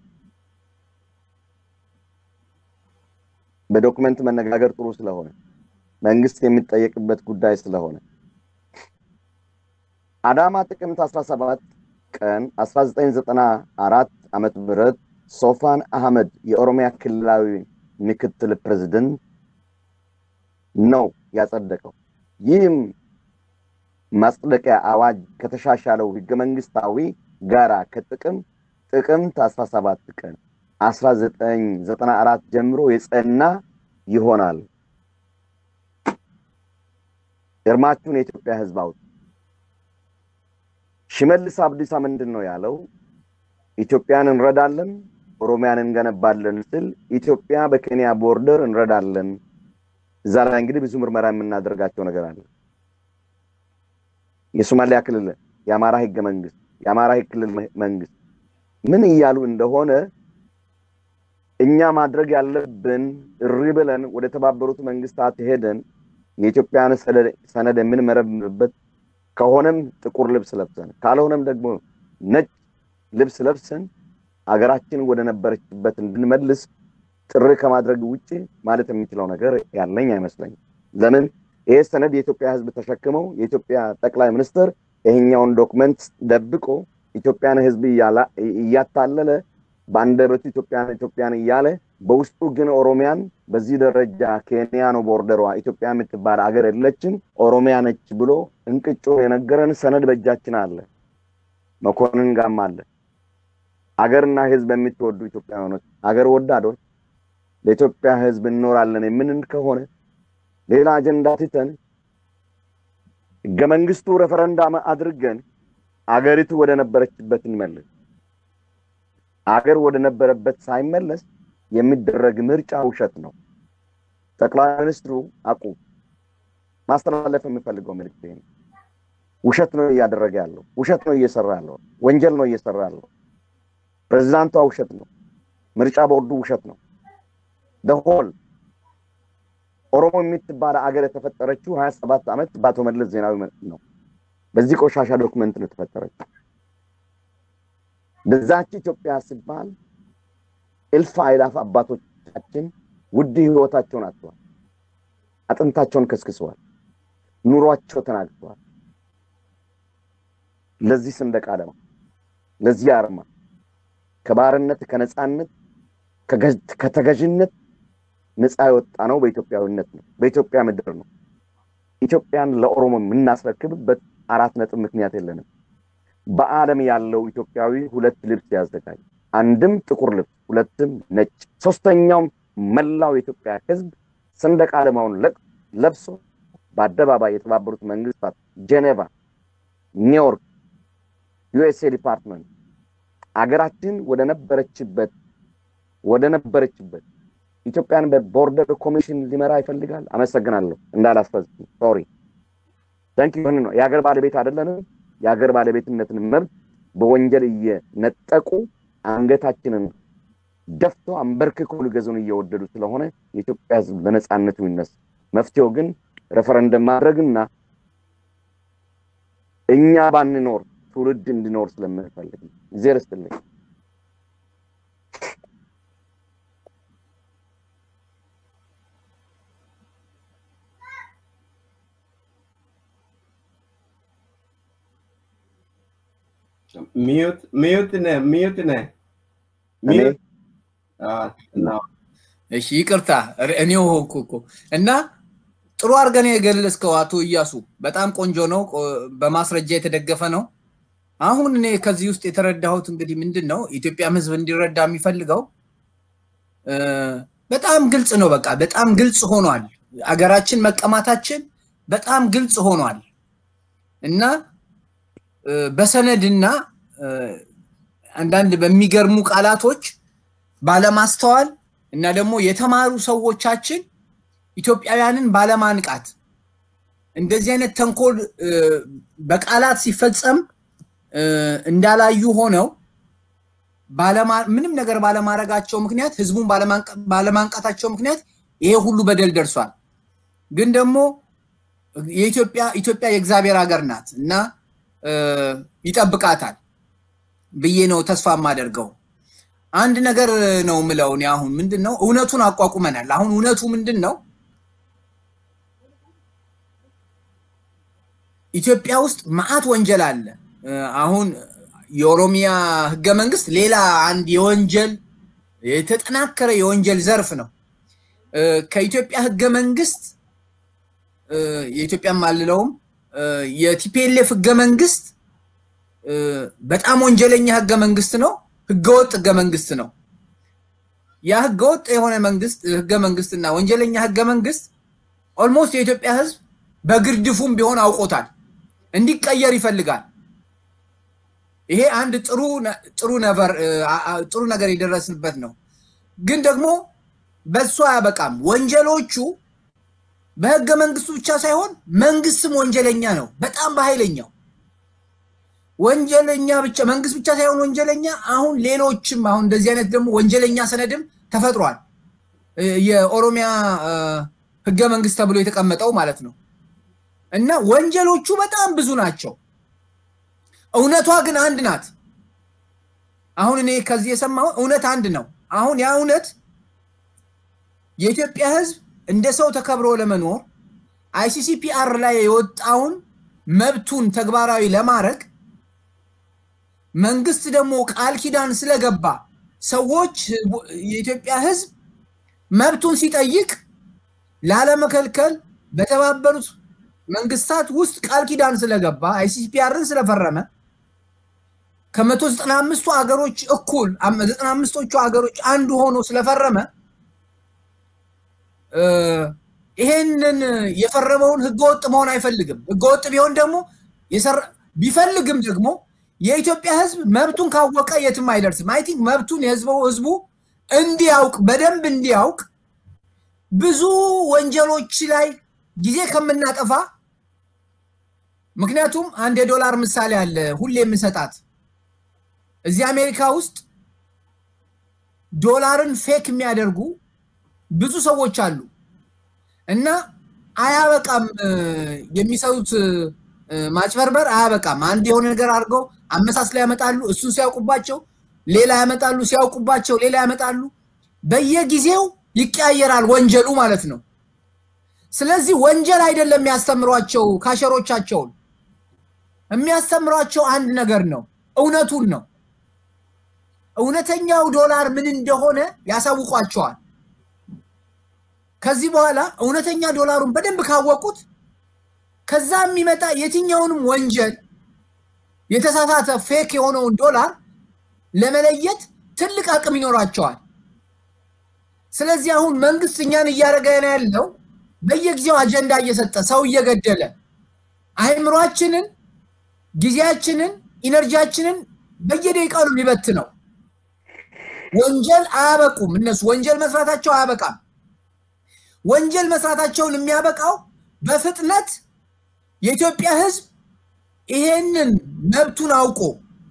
በዶክመንት መነጋገር ጥሩ ስለሆነ መንግስት የሚጠየቅበት ጉዳይ ስለሆነ አዳማ ጥቅምት 17 ቀን 1994 ዓመተ ምህረት ሶፋን አህመድ የኦሮሚያ ክልላዊ ምክትል ፕሬዝደንት ነው ያጸደቀው። ይህም ማጽደቂያ አዋጅ ከተሻሻለው ህገ መንግስታዊ ጋራ ከጥቅም ጥቅምት 17 ቀን 1994 ጀምሮ የጸና ይሆናል። እርማችሁን የኢትዮጵያ ህዝብ አውጡ። ሽመልስ አብዲሳ ምንድን ነው ያለው? ኢትዮጵያን እንረዳለን፣ ኦሮሚያን እንገነባለን ስል ኢትዮጵያ በኬንያ ቦርደር እንረዳለን። እዛ ላይ እንግዲህ ብዙ ምርመራ የምናደርጋቸው ነገር አለ። የሶማሊያ ክልል፣ የአማራ ህገ መንግስት፣ የአማራ ክልል መንግስት ምን እያሉ እንደሆነ እኛ ማድረግ ያለብን እሪ ብለን ወደ ተባበሩት መንግስታት ሄደን የኢትዮጵያን ሰነድ የምንመረምርበት ከሆነም ጥቁር ልብስ ለብሰን ካልሆነም ደግሞ ነጭ ልብስ ለብሰን አገራችን ወደ ነበረችበት እንድንመልስ ጥሪ ከማድረግ ውጭ ማለት የሚችለው ነገር ያለኝ አይመስለኝም። ለምን ይሄ ሰነድ የኢትዮጵያ ህዝብ ተሸክመው የኢትዮጵያ ጠቅላይ ሚኒስትር ይሄኛውን ዶክመንት ደብቆ ኢትዮጵያን ህዝብ እያታለለ በአንደበቱ ኢትዮጵያን ኢትዮጵያን እያለ በውስጡ ግን ኦሮሚያን በዚህ ደረጃ ኬንያ ነው ቦርደሯ፣ ኢትዮጵያ የምትባል አገር የለችም፣ ኦሮሚያ ነች ብሎ እንቅጮ የነገረን ሰነድ በእጃችን አለ። መኮንን ጋም አለ። አገርና ህዝብ የምትወዱ ኢትዮጵያውያኖች፣ አገር ወዳዶች ለኢትዮጵያ ህዝብ እንኖራለን የምንል ከሆነ ሌላ አጀንዳ ትተን ህገ መንግስቱ ሬፈረንዳም አድርገን አገሪቱ ወደ ነበረችበት እንመልስ። አገር ወደ ነበረበት ሳይመለስ የሚደረግ ምርጫ ውሸት ነው። ጠቅላይ ሚኒስትሩ አቁ ማስተላለፍ የሚፈልገው መልዕክት ነው። ውሸት ነው እያደረገ ያለው፣ ውሸት ነው እየሰራ ያለው፣ ወንጀል ነው እየሰራ ያለው። ፕሬዚዳንቷ ውሸት ነው፣ ምርጫ ቦርዱ ውሸት ነው። ደሆል ኦሮሞ የምትባል አገር የተፈጠረችው ሀያ ሰባት ዓመት በአቶ መለስ ዜናዊ ነው። በዚህ ቆሻሻ ዶክመንት ነው የተፈጠረችው። በዛች ኢትዮጵያ ሲባል እልፍ አእላፍ አባቶቻችን ውድ ህይወታቸውን አጥተዋል። አጥንታቸውን ከስክሰዋል። ኑሯቸው ተናግተዋል። ለዚህ ሰንደቅ ዓላማ ለዚህ አርማ ከባርነት ከነፃነት ከተገዥነት ነፃ የወጣ ነው በኢትዮጵያዊነት ነው፣ በኢትዮጵያ ምድር ነው። ኢትዮጵያን ለኦሮሞ የምናስረክብበት አራት ነጥብ ምክንያት የለንም። በዓለም ያለው ኢትዮጵያዊ ሁለት ልብስ ያዘጋጅ፣ አንድም ጥቁር ልብስ፣ ሁለትም ነጭ፣ ሶስተኛውም መላው የኢትዮጵያ ሕዝብ ሰንደቅ ዓላማውን ለብሶ በአደባባይ የተባበሩት መንግስታት ጄኔቫ፣ ኒውዮርክ፣ ዩኤስኤ ዲፓርትመንት አገራችን ወደ ነበረችበት ወደ ነበረችበት ኢትዮጵያን በቦርደር ኮሚሽን ሊመራ ይፈልጋል። አመሰግናለሁ። እንዳላስፈጽም ሶሪ ታንክ ዩ ነው። የሀገር ባለቤት አይደለንም። የሀገር ባለቤትነትን መብት በወንጀል እየነጠቁ አንገታችንን ደፍተው አንበርክኮ ሊገዙን እየወደዱ ስለሆነ የኢትዮጵያ ህዝብ በነፃነቱ ይነሳ። መፍትሄው ግን ሬፈረንደም ማድረግና እኛ ባንኖር ትውልድ እንዲኖር ስለምንፈልግ ነው። እግዜር ይስጥልኝ። ሚዩት ሚዩት ነህ ሚዩት ነህ እኔ ሚዩት ነው። እሺ ይቅርታ እኔው ሆንኩ እኮ እና ጥሩ አድርገን የገለጽከው አቶ እያሱ በጣም ቆንጆ ነው። ቆ- በማስረጃ የተደገፈ ነው። አሁን እኔ ከዚህ ውስጥ የተረዳሁት እንግዲህ ምንድን ነው ኢትዮጵያም ህዝብ እንዲረዳ የሚፈልገው እ፣ በጣም ግልጽ ነው። በቃ በጣም ግልጽ ሆኗል። አገራችን መቀማታችን በጣም ግልጽ ሆኗል እና እ፣ በሰነድና እ፣ አንዳንድ በሚገርሙ ቃላቶች ባለማስተዋል እና ደግሞ የተማሩ ሰዎቻችን ኢትዮጵያውያንን ባለማንቃት እንደዚህ አይነት ተንኮል እ፣ በቃላት ሲፈጸም እ፣ እንዳላዩ ሆነው ባለማ- ምንም ነገር ባለማድረጋቸው ምክንያት ህዝቡን ባለማንቀ- ባለማንቃታቸው ምክንያት ይሄ ሁሉ በደል ደርሷል። ግን ደግሞ የኢትዮጵያ ኢትዮጵያ የእግዚአብሔር ሀገር ናት እና እ፣ ይጠብቃታል ብዬ ነው ተስፋ የማደርገው። አንድ ነገር ነው ምለው እኔ አሁን ምንድን ነው እውነቱን አቋቁመናል። አሁን እውነቱ ምንድን ነው? ኢትዮጵያ ውስጥ መዓት ወንጀል አለ። እ፣ አሁን የኦሮሚያ ህገ መንግስት ሌላ አንድ የወንጀል የተጠናከረ የወንጀል ዘርፍ ነው። እ፣ ከኢትዮጵያ ህገ መንግስት እ፣ የኢትዮጵያም አልለውም እ፣ የቲፒኤልኤፍ ህገ መንግስት እ፣ በጣም ወንጀለኛ ህገ መንግስት ነው። ህገወጥ ህገ መንግስት ነው። ያ ህገወጥ የሆነ መንግስት ህገ መንግስትና ወንጀለኛ ህገ መንግስት ኦልሞስት የኢትዮጵያ ህዝብ በግርድፉም ቢሆን አውቆታል፣ እንዲቀየር ይፈልጋል። ይሄ አንድ ጥሩ ነ- ጥሩ ነበር አ- አ- ጥሩ ነገር የደረስንበት ነው። ግን ደግሞ በሱ አያበቃም። ወንጀሎቹ በህገ መንግስቱ ብቻ ሳይሆን መንግስትም ወንጀለኛ ነው፣ በጣም በኃይለኛው ወንጀለኛ ብቻ መንግስት ብቻ ሳይሆን ወንጀለኛ አሁን ሌሎችም አሁን እንደዚህ አይነት ደግሞ ወንጀለኛ ሰነድም ተፈጥሯል። እ፣ የኦሮሚያ እ፣ ህገ መንግስት ተብሎ የተቀመጠው ማለት ነው። እና ወንጀሎቹ በጣም ብዙ ናቸው። እውነቷ ግን አንድ ናት። አሁን እኔ ከዚህ የሰማው እውነት አንድ ነው። አሁን ያ እውነት የኢትዮጵያ ህዝብ እንደ ሰው ተከብሮ ለመኖር አይሲሲፒአር ላይ የወጣውን መብቱን ተግባራዊ ለማድረግ መንግስት ደግሞ ቃል ኪዳን ስለገባ ሰዎች የኢትዮጵያ ህዝብ መብቱን ሲጠይቅ ላለመከልከል በተባበሩት መንግስታት ውስጥ ቃል ኪዳን ስለገባ አይሲፒአርን ስለፈረመ ከመቶ ዘጠና አምስቱ ሀገሮች እኩል አም- ዘጠና አምስቶቹ ሀገሮች አንዱ ሆኖ ስለፈረመ እ፣ ይሄንን የፈረመውን ህገወጥ መሆን አይፈልግም። ህገወጥ ቢሆን ደግሞ የሰራ ቢፈልግም ደግሞ የኢትዮጵያ ህዝብ መብቱን ካወቀ የትም አይደርስም። አይ ቲንክ መብቱን የህዝቡ ህዝቡ እንዲያውቅ በደንብ እንዲያውቅ ብዙ ወንጀሎች ላይ ጊዜ ከምናጠፋ ምክንያቱም አንድ የዶላር ምሳሌ አለ ሁሌ የምሰጣት እዚህ አሜሪካ ውስጥ ዶላርን ፌክ የሚያደርጉ ብዙ ሰዎች አሉ እና አያበቃም እ፣ የሚሰሩት እ፣ ማጭበርበር አያበቃም። አንድ የሆነ ነገር አድርገው አመሳስለው ያመጣሉ። እሱን ሲያውቁባቸው ሌላ ያመጣሉ፣ ሲያውቁባቸው ሌላ ያመጣሉ። በየጊዜው ይቀያየራል ወንጀሉ ማለት ነው። ስለዚህ ወንጀል አይደለም የሚያስተምሯቸው ካሸሮቻቸውን የሚያስተምሯቸው አንድ ነገር ነው፣ እውነቱን ነው። እውነተኛው ዶላር ምን እንደሆነ ያሳውቋቸዋል። ከዚህ በኋላ እውነተኛ ዶላሩን በደንብ ካወቁት ከዛ የሚመጣ የትኛውንም ወንጀል የተሳሳተ ፌክ የሆነውን ዶላር ለመለየት ትልቅ አቅም ይኖራቸዋል። ስለዚህ አሁን መንግስት እኛን እያደረገ ነው ያለው በየጊዜው አጀንዳ እየሰጠ ሰው እየገደለ አእምሯችንን፣ ጊዜያችንን፣ ኢነርጂያችንን በየደቂቃው ነው የሚበት ነው። ወንጀል አያበቁም። እነሱ ወንጀል መስራታቸው አያበቃም። ወንጀል መስራታቸውን የሚያበቃው በፍጥነት የኢትዮጵያ ሕዝብ ይሄንን መብቱን አውቆ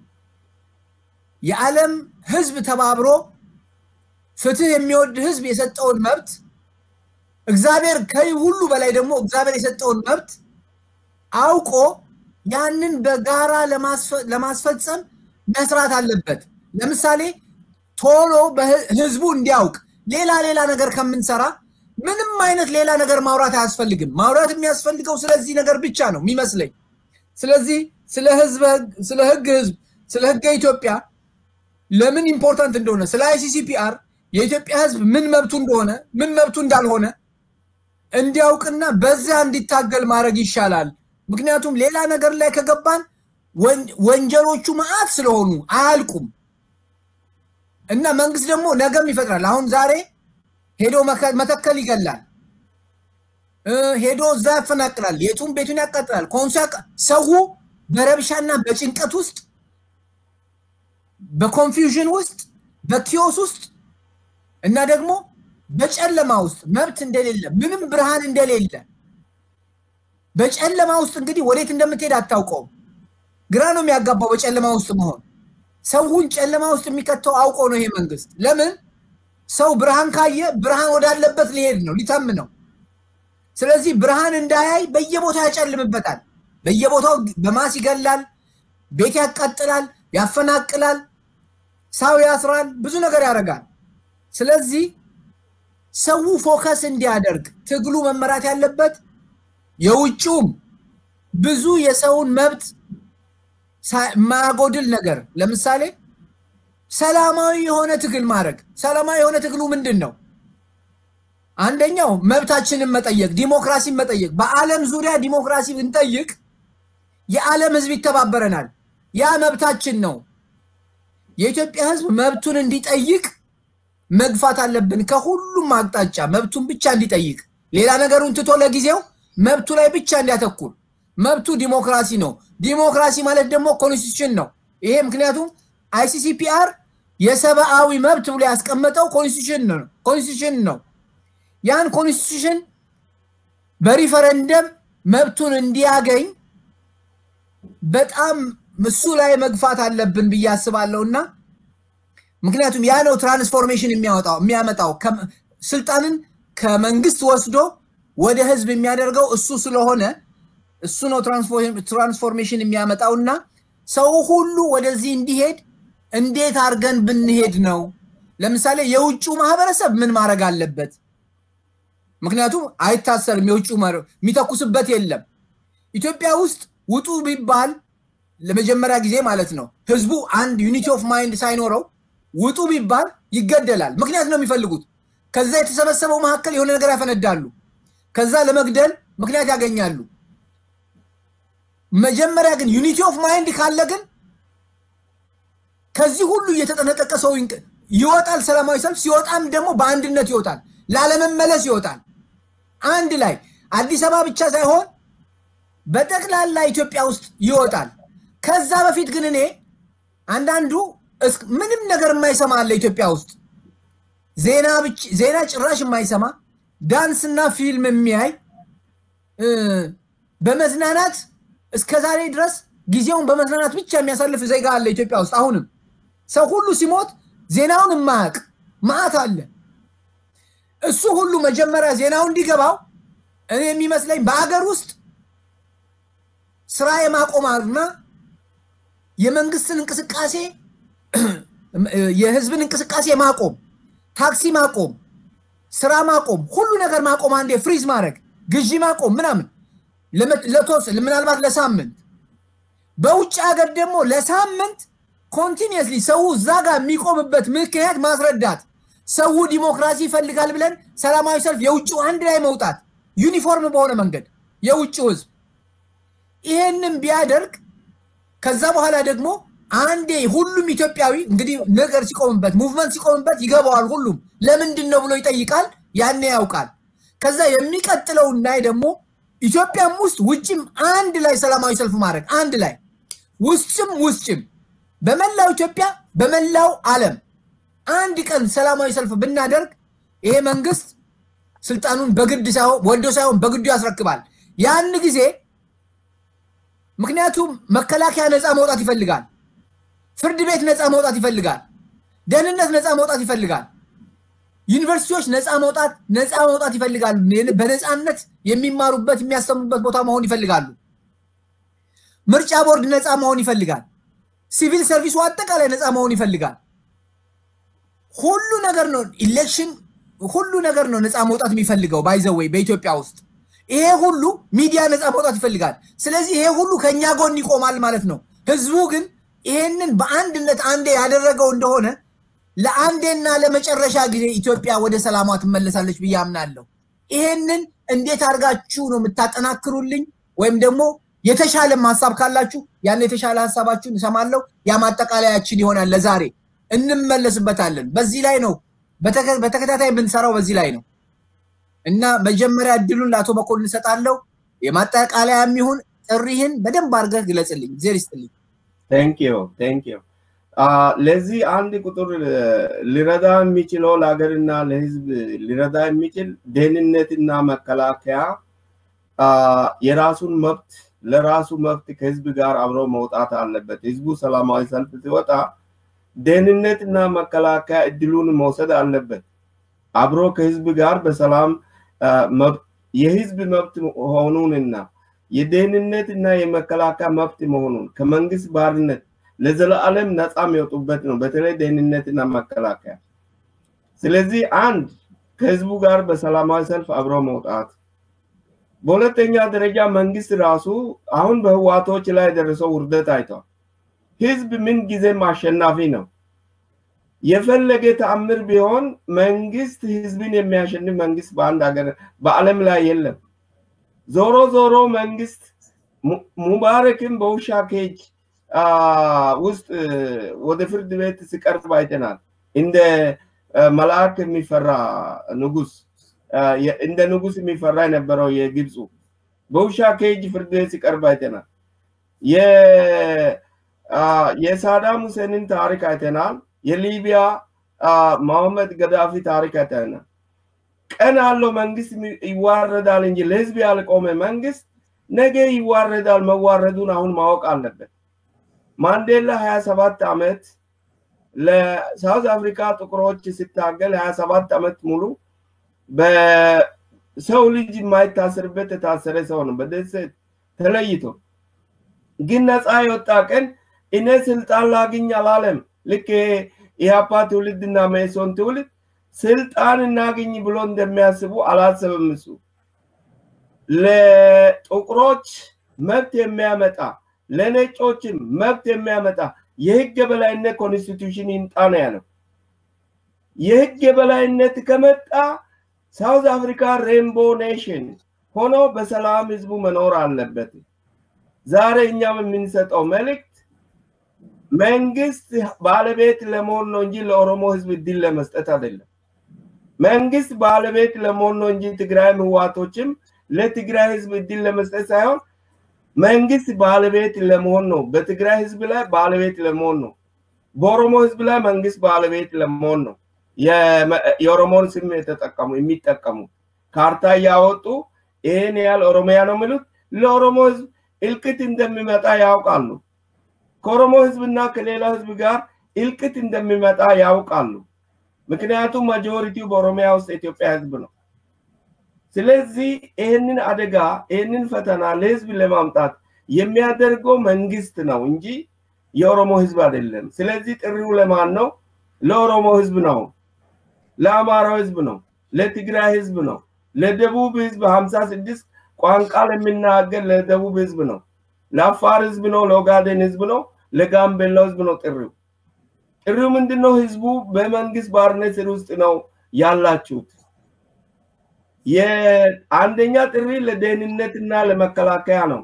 የዓለም ሕዝብ ተባብሮ ፍትህ የሚወድ ሕዝብ የሰጠውን መብት እግዚአብሔር ከይ ሁሉ በላይ ደግሞ እግዚአብሔር የሰጠውን መብት አውቆ ያንን በጋራ ለማስፈጸም መስራት አለበት። ለምሳሌ ቶሎ ህዝቡ እንዲያውቅ ሌላ ሌላ ነገር ከምንሰራ ምንም አይነት ሌላ ነገር ማውራት አያስፈልግም። ማውራት የሚያስፈልገው ስለዚህ ነገር ብቻ ነው የሚመስለኝ። ስለዚህ ስለ ህዝብ ስለ ህግ ህዝብ ስለ ህገ ኢትዮጵያ ለምን ኢምፖርታንት እንደሆነ ስለ አይሲሲፒአር የኢትዮጵያ ህዝብ ምን መብቱ እንደሆነ ምን መብቱ እንዳልሆነ እንዲያውቅና በዚያ እንዲታገል ማድረግ ይሻላል። ምክንያቱም ሌላ ነገር ላይ ከገባን ወንጀሎቹ መዓት ስለሆኑ አያልቁም እና መንግስት ደግሞ ነገም ይፈጥራል። አሁን ዛሬ ሄዶ መተከል ይገላል፣ ሄዶ እዛ ያፈናቅላል፣ የቱን ቤቱን ያቃጥላል። ኮንሶ ሰው በረብሻና በጭንቀት ውስጥ በኮንፊውዥን ውስጥ በኪዮስ ውስጥ እና ደግሞ በጨለማ ውስጥ መብት እንደሌለ ምንም ብርሃን እንደሌለ በጨለማ ውስጥ እንግዲህ ወዴት እንደምትሄድ አታውቀውም። ግራ ነው የሚያጋባው በጨለማ ውስጥ መሆን። ሰውን ጨለማ ውስጥ የሚከተው አውቆ ነው ይሄ መንግስት። ለምን ሰው ብርሃን ካየ ብርሃን ወዳለበት ሊሄድ ነው ሊተም ነው። ስለዚህ ብርሃን እንዳያይ በየቦታው ያጨልምበታል። በየቦታው በማስ ይገላል፣ ቤት ያቃጥላል፣ ያፈናቅላል፣ ሰው ያስራል፣ ብዙ ነገር ያደርጋል። ስለዚህ ሰው ፎከስ እንዲያደርግ ትግሉ መመራት ያለበት የውጭውም ብዙ የሰውን መብት ማያጎድል ነገር ለምሳሌ ሰላማዊ የሆነ ትግል ማድረግ። ሰላማዊ የሆነ ትግሉ ምንድን ነው? አንደኛው መብታችንን መጠየቅ፣ ዲሞክራሲን መጠየቅ። በዓለም ዙሪያ ዲሞክራሲ ብንጠይቅ የዓለም ህዝብ ይተባበረናል። ያ መብታችን ነው። የኢትዮጵያ ህዝብ መብቱን እንዲጠይቅ መግፋት አለብን። ከሁሉም አቅጣጫ መብቱን ብቻ እንዲጠይቅ፣ ሌላ ነገሩን ትቶ ለጊዜው መብቱ ላይ ብቻ እንዲያተኩር። መብቱ ዲሞክራሲ ነው። ዲሞክራሲ ማለት ደግሞ ኮንስቲቱሽን ነው። ይሄ ምክንያቱም አይሲሲፒአር የሰብአዊ መብት ብሎ ያስቀመጠው ኮንስቲቱሽን ነው ኮንስቲቱሽን ነው። ያን ኮንስቲቱሽን በሪፈረንደም መብቱን እንዲያገኝ በጣም እሱ ላይ መግፋት አለብን ብዬ አስባለሁ እና ምክንያቱም ያ ነው ትራንስፎርሜሽን የሚያወጣው የሚያመጣው ስልጣንን ከመንግስት ወስዶ ወደ ህዝብ የሚያደርገው እሱ ስለሆነ እሱ ነው ትራንስፎርሜሽን የሚያመጣው እና ሰው ሁሉ ወደዚህ እንዲሄድ እንዴት አድርገን ብንሄድ ነው? ለምሳሌ የውጭው ማህበረሰብ ምን ማድረግ አለበት? ምክንያቱም አይታሰርም። የውጭ የሚተኩስበት የለም። ኢትዮጵያ ውስጥ ውጡ ቢባል ለመጀመሪያ ጊዜ ማለት ነው ህዝቡ አንድ ዩኒቲ ኦፍ ማይንድ ሳይኖረው ውጡ ቢባል ይገደላል። ምክንያት ነው የሚፈልጉት። ከዛ የተሰበሰበው መካከል የሆነ ነገር ያፈነዳሉ። ከዛ ለመግደል ምክንያት ያገኛሉ። መጀመሪያ ግን ዩኒቲ ኦፍ ማይንድ ካለ ግን ከዚህ ሁሉ እየተጠነቀቀ ሰው ይወጣል። ሰላማዊ ሰልፍ ሲወጣም ደግሞ በአንድነት ይወጣል፣ ላለመመለስ ይወጣል። አንድ ላይ አዲስ አበባ ብቻ ሳይሆን በጠቅላላ ኢትዮጵያ ውስጥ ይወጣል። ከዛ በፊት ግን እኔ አንዳንዱ ምንም ነገር የማይሰማ አለ ኢትዮጵያ ውስጥ ዜና ጭራሽ የማይሰማ ዳንስና ፊልም የሚያይ በመዝናናት እስከ ዛሬ ድረስ ጊዜውን በመዝናናት ብቻ የሚያሳልፍ ዜጋ አለ ኢትዮጵያ ውስጥ። አሁንም ሰው ሁሉ ሲሞት ዜናውን የማያውቅ መዓት አለ። እሱ ሁሉ መጀመሪያ ዜናው እንዲገባው እኔ የሚመስለኝ በሀገር ውስጥ ስራ የማቆምና የመንግስትን እንቅስቃሴ የህዝብን እንቅስቃሴ ማቆም፣ ታክሲ ማቆም፣ ስራ ማቆም፣ ሁሉ ነገር ማቆም፣ አንዴ ፍሪዝ ማድረግ፣ ግዢ ማቆም ምናምን ለተወሰነ ምናልባት ለሳምንት በውጭ ሀገር ደግሞ ለሳምንት ኮንቲኒየስሊ ሰው እዛ ጋር የሚቆምበት ምክንያት ማስረዳት ሰው ዲሞክራሲ ይፈልጋል ብለን ሰላማዊ ሰልፍ የውጭው አንድ ላይ መውጣት ዩኒፎርም በሆነ መንገድ የውጭው ህዝብ ይሄንን ቢያደርግ ከዛ በኋላ ደግሞ አንዴ ሁሉም ኢትዮጵያዊ እንግዲህ ነገር ሲቆምበት ሙቭመንት ሲቆምበት ይገባዋል። ሁሉም ለምንድን ነው ብሎ ይጠይቃል። ያኔ ያውቃል። ከዛ የሚቀጥለው ላይ ደግሞ ኢትዮጵያም ውስጥ ውጭም አንድ ላይ ሰላማዊ ሰልፍ ማድረግ አንድ ላይ ውስጭም ውስጭም በመላው ኢትዮጵያ በመላው ዓለም አንድ ቀን ሰላማዊ ሰልፍ ብናደርግ ይሄ መንግስት ስልጣኑን በግድ ሳይሆን ወዶ ሳይሆን በግዱ ያስረክባል። ያን ጊዜ ምክንያቱም መከላከያ ነፃ መውጣት ይፈልጋል። ፍርድ ቤት ነፃ መውጣት ይፈልጋል። ደህንነት ነፃ መውጣት ይፈልጋል። ዩኒቨርሲቲዎች ነፃ መውጣት ነፃ መውጣት ይፈልጋሉ። በነፃነት የሚማሩበት የሚያስተምሩበት ቦታ መሆን ይፈልጋሉ። ምርጫ ቦርድ ነፃ መሆን ይፈልጋል። ሲቪል ሰርቪሱ አጠቃላይ ነፃ መሆን ይፈልጋል። ሁሉ ነገር ነው ኢሌክሽን ሁሉ ነገር ነው ነፃ መውጣት የሚፈልገው ባይዘወይ በኢትዮጵያ ውስጥ ይሄ ሁሉ ሚዲያ ነፃ መውጣት ይፈልጋል። ስለዚህ ይሄ ሁሉ ከኛ ጎን ይቆማል ማለት ነው። ህዝቡ ግን ይሄንን በአንድነት አንዴ ያደረገው እንደሆነ ለአንዴና ለመጨረሻ ጊዜ ኢትዮጵያ ወደ ሰላሟ ትመለሳለች ብዬ አምናለሁ። ይሄንን እንዴት አድርጋችሁ ነው የምታጠናክሩልኝ? ወይም ደግሞ የተሻለም ሀሳብ ካላችሁ ያን የተሻለ ሀሳባችሁን እሰማለሁ። ያ ማጠቃለያችን ይሆናል። ለዛሬ እንመለስበታለን። በዚህ ላይ ነው በተከታታይ የምንሰራው በዚህ ላይ ነው እና መጀመሪያ እድሉን ለአቶ መኮንን እሰጣለሁ። የማጠቃለያ የሚሆን ጥሪህን በደንብ አድርገህ ግለጽልኝ። ዜር ይስጥልኝ። ቴንኪዩ ቴንኪዩ። ለዚህ አንድ ቁጥር ሊረዳ የሚችለው ለሀገርና ለህዝብ ሊረዳ የሚችል ደህንነትና መከላከያ የራሱን መብት ለራሱ መብት ከህዝብ ጋር አብሮ መውጣት አለበት። ህዝቡ ሰላማዊ ሰልፍ ሲወጣ ደህንነትና መከላከያ እድሉን መውሰድ አለበት። አብሮ ከህዝብ ጋር በሰላም የህዝብ መብት መሆኑንና የደህንነትና የመከላከያ መብት መሆኑን ከመንግስት ባርነት ለዘላለም ነፃ የሚወጡበት ነው። በተለይ ደህንነትና መከላከያ። ስለዚህ አንድ ከህዝቡ ጋር በሰላማዊ ሰልፍ አብሮ መውጣት፣ በሁለተኛ ደረጃ መንግስት ራሱ አሁን በህዋቶች ላይ የደረሰው ውርደት አይተዋል። ህዝብ ምን ጊዜም አሸናፊ ነው። የፈለገ ተአምር ቢሆን መንግስት ህዝብን የሚያሸንፍ መንግስት በአንድ ሀገር በአለም ላይ የለም። ዞሮ ዞሮ መንግስት ሙባረክን በውሻ ኬጅ ውስጥ ወደ ፍርድ ቤት ሲቀርብ አይተናል። እንደ መልአክ የሚፈራ ንጉስ እንደ ንጉስ የሚፈራ የነበረው የግብፁ በውሻ ኬጅ ፍርድ ቤት ሲቀርብ አይተናል። የሳዳም ሁሴንን ታሪክ አይተናል። የሊቢያ መሐመድ ገዳፊ ታሪክ አይተናል። ቀን አለው መንግስት ይዋረዳል እንጂ ለህዝብ ያልቆመ መንግስት ነገ ይዋረዳል። መዋረዱን አሁን ማወቅ አለበት። ማንዴላ 27 ዓመት ለሳውዝ አፍሪካ ጥቁሮች ሲታገል 27 ዓመት ሙሉ በሰው ልጅ የማይታሰርበት የታሰረ ሰው ነው። በደሴት ተለይቶ ግን ነፃ የወጣ ቀን እኔ ስልጣን ላግኝ አላለም። ልክ ኢህአፓ ትውልድና መኢሶን ትውልድ ስልጣን እናግኝ ብሎ እንደሚያስቡ አላሰብም። እሱ ለጥቁሮች መብት የሚያመጣ ለነጮችም መብት የሚያመጣ የህግ የበላይነት ኮንስቲቱሽን ይምጣ ነው ያለው። የህግ የበላይነት ከመጣ ሳውዝ አፍሪካ ሬንቦ ኔሽን ሆኖ በሰላም ህዝቡ መኖር አለበት። ዛሬ እኛም የምንሰጠው መልእክት መንግስት ባለቤት ለመሆን ነው እንጂ ለኦሮሞ ህዝብ እድል ለመስጠት አይደለም። መንግስት ባለቤት ለመሆን ነው እንጂ ትግራይ ህዋቶችም ለትግራይ ህዝብ እድል ለመስጠት ሳይሆን መንግስት ባለቤት ለመሆን ነው። በትግራይ ህዝብ ላይ ባለቤት ለመሆን ነው። በኦሮሞ ህዝብ ላይ መንግስት ባለቤት ለመሆን ነው። የኦሮሞን ስም የተጠቀሙ የሚጠቀሙ ካርታ እያወጡ ይህን ያህል ኦሮሚያ ነው የሚሉት ለኦሮሞ ህዝብ እልቅት እንደሚመጣ ያውቃሉ። ከኦሮሞ ህዝብና ከሌላው ህዝብ ጋር እልቅት እንደሚመጣ ያውቃሉ። ምክንያቱም ማጆሪቲው በኦሮሚያ ውስጥ የኢትዮጵያ ህዝብ ነው። ስለዚህ ይህንን አደጋ ይህንን ፈተና ለህዝብ ለማምጣት የሚያደርገው መንግስት ነው እንጂ የኦሮሞ ህዝብ አይደለም። ስለዚህ ጥሪው ለማን ነው? ለኦሮሞ ህዝብ ነው፣ ለአማራው ህዝብ ነው፣ ለትግራይ ህዝብ ነው፣ ለደቡብ ህዝብ ሀምሳ ስድስት ቋንቋ ለሚናገር ለደቡብ ህዝብ ነው። ለአፋር ህዝብ ነው፣ ለኦጋዴን ህዝብ ነው፣ ለጋምቤላው ህዝብ ነው ጥሪው። ጥሪው ምንድነው? ህዝቡ በመንግስት ባርነት ስር ውስጥ ነው ያላችሁት። የአንደኛ ጥሪ ለደህንነትና ለመከላከያ ነው።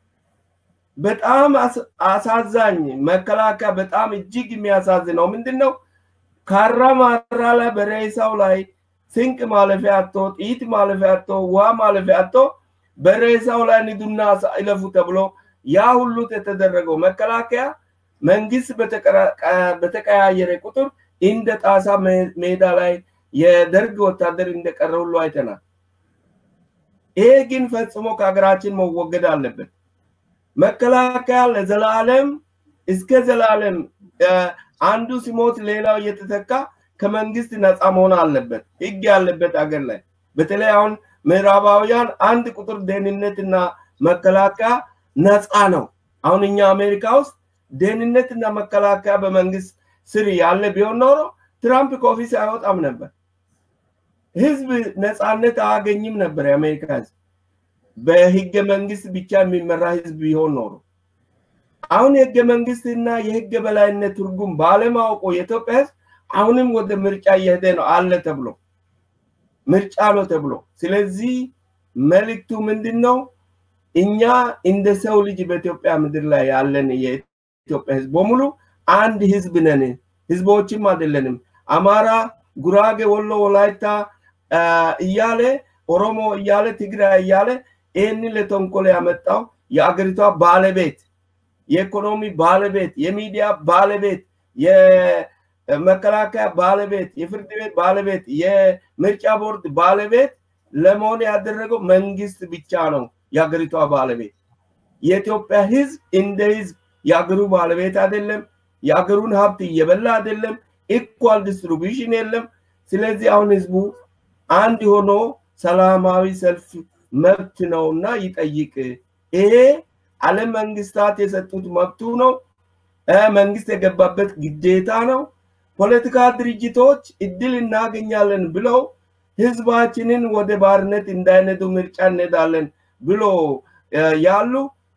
በጣም አሳዛኝ መከላከያ በጣም እጅግ የሚያሳዝነው ምንድነው? ካራ ማራ ላይ በሬሳው ላይ ስንቅ ማለፊያ አቶ ጥይት ማለፊያ አቶ ውሃ ማለፊያ አቶ በሬሳው ላይ ንዱና ይለፉ ተብሎ ያ ሁሉ የተደረገው መከላከያ መንግስት በተቀያየረ ቁጥር እንደ ጣሳ ሜዳ ላይ የደርግ ወታደር እንደቀረ ሁሉ አይተናል። ይሄ ግን ፈጽሞ ከሀገራችን መወገድ አለበት። መከላከያ ለዘላለም እስከ ዘላለም አንዱ ሲሞት ሌላው እየተተካ ከመንግስት ነፃ መሆን አለበት። ህግ ያለበት አገር ላይ በተለይ አሁን ምዕራባውያን አንድ ቁጥር ደህንነትና መከላከያ ነፃ ነው። አሁን እኛ አሜሪካ ውስጥ ደህንነትና መከላከያ በመንግስት ስር ያለ ቢሆን ኖሮ ትራምፕ ከኦፊስ አይወጣም ነበር። ህዝብ ነፃነት አያገኝም ነበር። የአሜሪካ ህዝብ በህገ መንግስት ብቻ የሚመራ ህዝብ ቢሆን ኖሮ አሁን የህገ መንግስትና የህገ በላይነት ትርጉም ባለማወቁ የኢትዮጵያ ህዝብ አሁንም ወደ ምርጫ እየሄደ ነው አለ ተብሎ ምርጫ ነው ተብሎ። ስለዚህ መልእክቱ ምንድን ነው? እኛ እንደ ሰው ልጅ በኢትዮጵያ ምድር ላይ ያለን የኢትዮጵያ ህዝብ በሙሉ አንድ ህዝብ ነን። ህዝቦችም አይደለንም። አማራ፣ ጉራጌ፣ ወሎ፣ ወላይታ እያለ ኦሮሞ እያለ ትግራይ እያለ ይህንን ለተንኮል ያመጣው የአገሪቷ ባለቤት የኢኮኖሚ ባለቤት፣ የሚዲያ ባለቤት፣ የመከላከያ ባለቤት፣ የፍርድ ቤት ባለቤት፣ የምርጫ ቦርድ ባለቤት ለመሆን ያደረገው መንግስት ብቻ ነው የሀገሪቷ ባለቤት። የኢትዮጵያ ህዝብ እንደ ህዝብ የአገሩ ባለቤት አይደለም። የአገሩን ሀብት እየበላ አይደለም። ኢኳል ዲስትሪቢሽን የለም። ስለዚህ አሁን ህዝቡ አንድ ሆኖ ሰላማዊ ሰልፍ መብት ነውና ይጠይቅ። ይሄ ዓለም መንግስታት የሰጡት መብቱ ነው። መንግስት የገባበት ግዴታ ነው። ፖለቲካ ድርጅቶች እድል እናገኛለን ብለው ህዝባችንን ወደ ባርነት እንዳይነዱ ምርጫ እንሄዳለን ብሎ ያሉ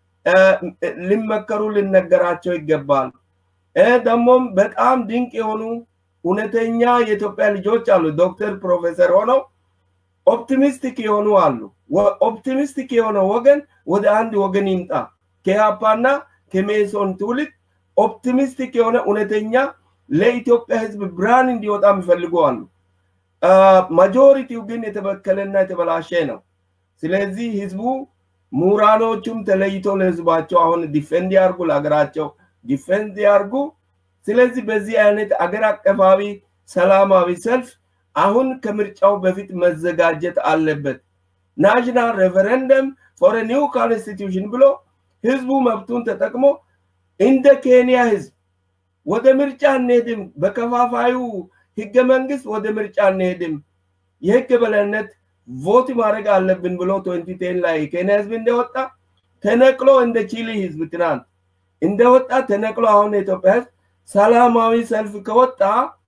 ሊመከሩ ሊነገራቸው ይገባል። ደግሞም በጣም ድንቅ የሆኑ እውነተኛ የኢትዮጵያ ልጆች አሉ። ዶክተር ፕሮፌሰር ሆነው ኦፕቲሚስቲክ የሆኑ አሉ። ኦፕቲሚስቲክ የሆነ ወገን ወደ አንድ ወገን ይምጣ። ከያፓና ከሜሶን ትውልድ ኦፕቲሚስቲክ የሆነ እውነተኛ ለኢትዮጵያ ህዝብ ብርሃን እንዲወጣ የሚፈልጉ አሉ። ማጆሪቲው ግን የተበከለና የተበላሸ ነው። ስለዚህ ህዝቡ ምሁራኖቹም ተለይቶ ለህዝባቸው አሁን ዲፌንድ ያርጉ፣ ለሀገራቸው ዲፌንድ ያርጉ። ስለዚህ በዚህ አይነት አገር አቀፋዊ ሰላማዊ ሰልፍ አሁን ከምርጫው በፊት መዘጋጀት አለበት። ናሽናል ሬፈረንደም ፎር ኒው ኮንስቲቱሽን ብሎ ህዝቡ መብቱን ተጠቅሞ እንደ ኬንያ ህዝብ ወደ ምርጫ እንሄድም፣ በከፋፋዩ ህገ መንግስት ወደ ምርጫ እንሄድም፣ የህግ በላይነት ቮት ማድረግ አለብን ብሎ ትዌንቲ ቴን ላይ ኬንያ ህዝብ እንደወጣ ተነቅሎ እንደ ቺሊ ህዝብ ትናንት እንደወጣ ተነቅሎ አሁን የኢትዮጵያ ህዝብ ሰላማዊ ሰልፍ ከወጣ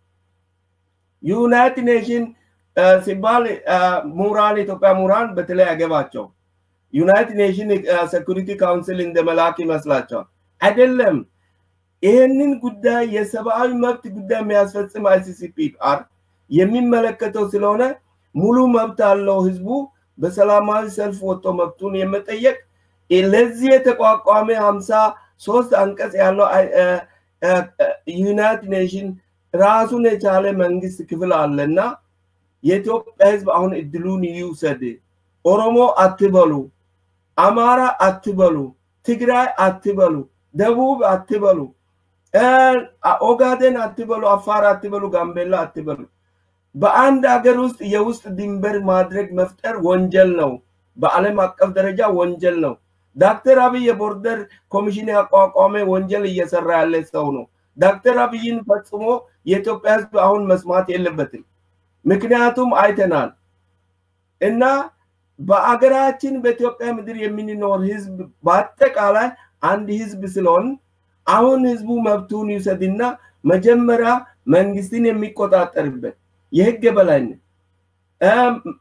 ዩናይትድ ኔሽን ሲባል ምሁራን የኢትዮጵያ ምሁራን በተለይ ያገባቸው ዩናይትድ ኔሽን ሴኩሪቲ ካውንስል እንደ መላክ ይመስላቸዋል። አይደለም። ይህንን ጉዳይ የሰብአዊ መብት ጉዳይ የሚያስፈጽም አይሲሲፒአር የሚመለከተው ስለሆነ ሙሉ መብት አለው ህዝቡ በሰላማዊ ሰልፍ ወጥቶ መብቱን የመጠየቅ ለዚህ የተቋቋመ ሀምሳ ሶስት አንቀጽ ያለው ዩናይትድ ኔሽን ራሱን የቻለ መንግስት ክፍል አለና የኢትዮጵያ ህዝብ አሁን እድሉን ይውሰድ። ኦሮሞ አትበሉ፣ አማራ አትበሉ፣ ትግራይ አትበሉ፣ ደቡብ አትበሉ፣ ኦጋዴን አትበሉ፣ አፋር አትበሉ፣ ጋምቤላ አትበሉ። በአንድ ሀገር ውስጥ የውስጥ ድንበር ማድረግ መፍጠር ወንጀል ነው። በዓለም አቀፍ ደረጃ ወንጀል ነው። ዶክተር አብይ የቦርደር ኮሚሽን ያቋቋመ ወንጀል እየሰራ ያለ ሰው ነው። ዶክተር አብይን ፈጽሞ የኢትዮጵያ ህዝብ አሁን መስማት የለበትም። ምክንያቱም አይተናል እና በአገራችን በኢትዮጵያ ምድር የምንኖር ህዝብ በአጠቃላይ አንድ ህዝብ ስለሆን አሁን ህዝቡ መብቱን ይውሰድና መጀመሪያ መንግስትን የሚቆጣጠርበት የህግ የበላይነት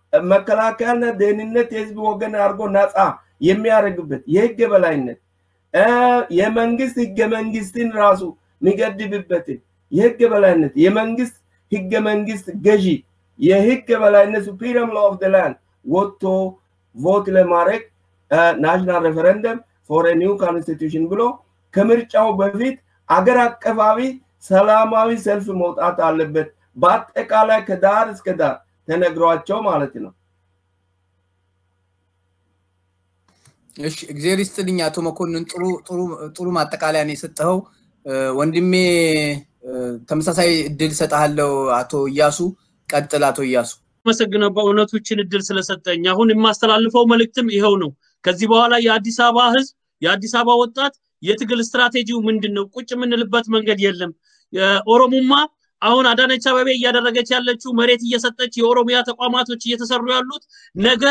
መከላከያና ደህንነት የህዝብ ወገን አድርጎ ነፃ የሚያደርግበት የህግ የበላይነት የመንግስት ህገ መንግስትን ራሱ የሚገድብበትን የህግ በላይነት የመንግስት ህገ መንግስት ገዢ የህግ በላይነት ሱፕሪም ሎ ኦፍ ላንድ ወጥቶ ቮት ለማድረግ ናሽናል ሬፈረንደም ፎር ኒው ኮንስቲቱሽን ብሎ ከምርጫው በፊት አገር አቀፋዊ ሰላማዊ ሰልፍ መውጣት አለበት። በአጠቃላይ ከዳር እስከ ዳር ተነግሯቸው ማለት ነው። እሺ እግዚአብሔር ይስጥልኝ አቶ መኮንን፣ ጥሩ ጥሩ ጥሩ ማጠቃለያ ነው የሰጠኸው። ወንድሜ ተመሳሳይ እድል እሰጥሃለሁ። አቶ እያሱ ቀጥል። አቶ እያሱ አመሰግነው በእውነቱ ይህችን እድል ስለሰጠኝ። አሁን የማስተላልፈው መልእክትም ይኸው ነው። ከዚህ በኋላ የአዲስ አበባ ህዝብ፣ የአዲስ አበባ ወጣት የትግል ስትራቴጂው ምንድን ነው? ቁጭ የምንልበት መንገድ የለም። ኦሮሙማ አሁን አዳነች አበቤ እያደረገች ያለችው መሬት እየሰጠች የኦሮሚያ ተቋማቶች እየተሰሩ ያሉት ነገ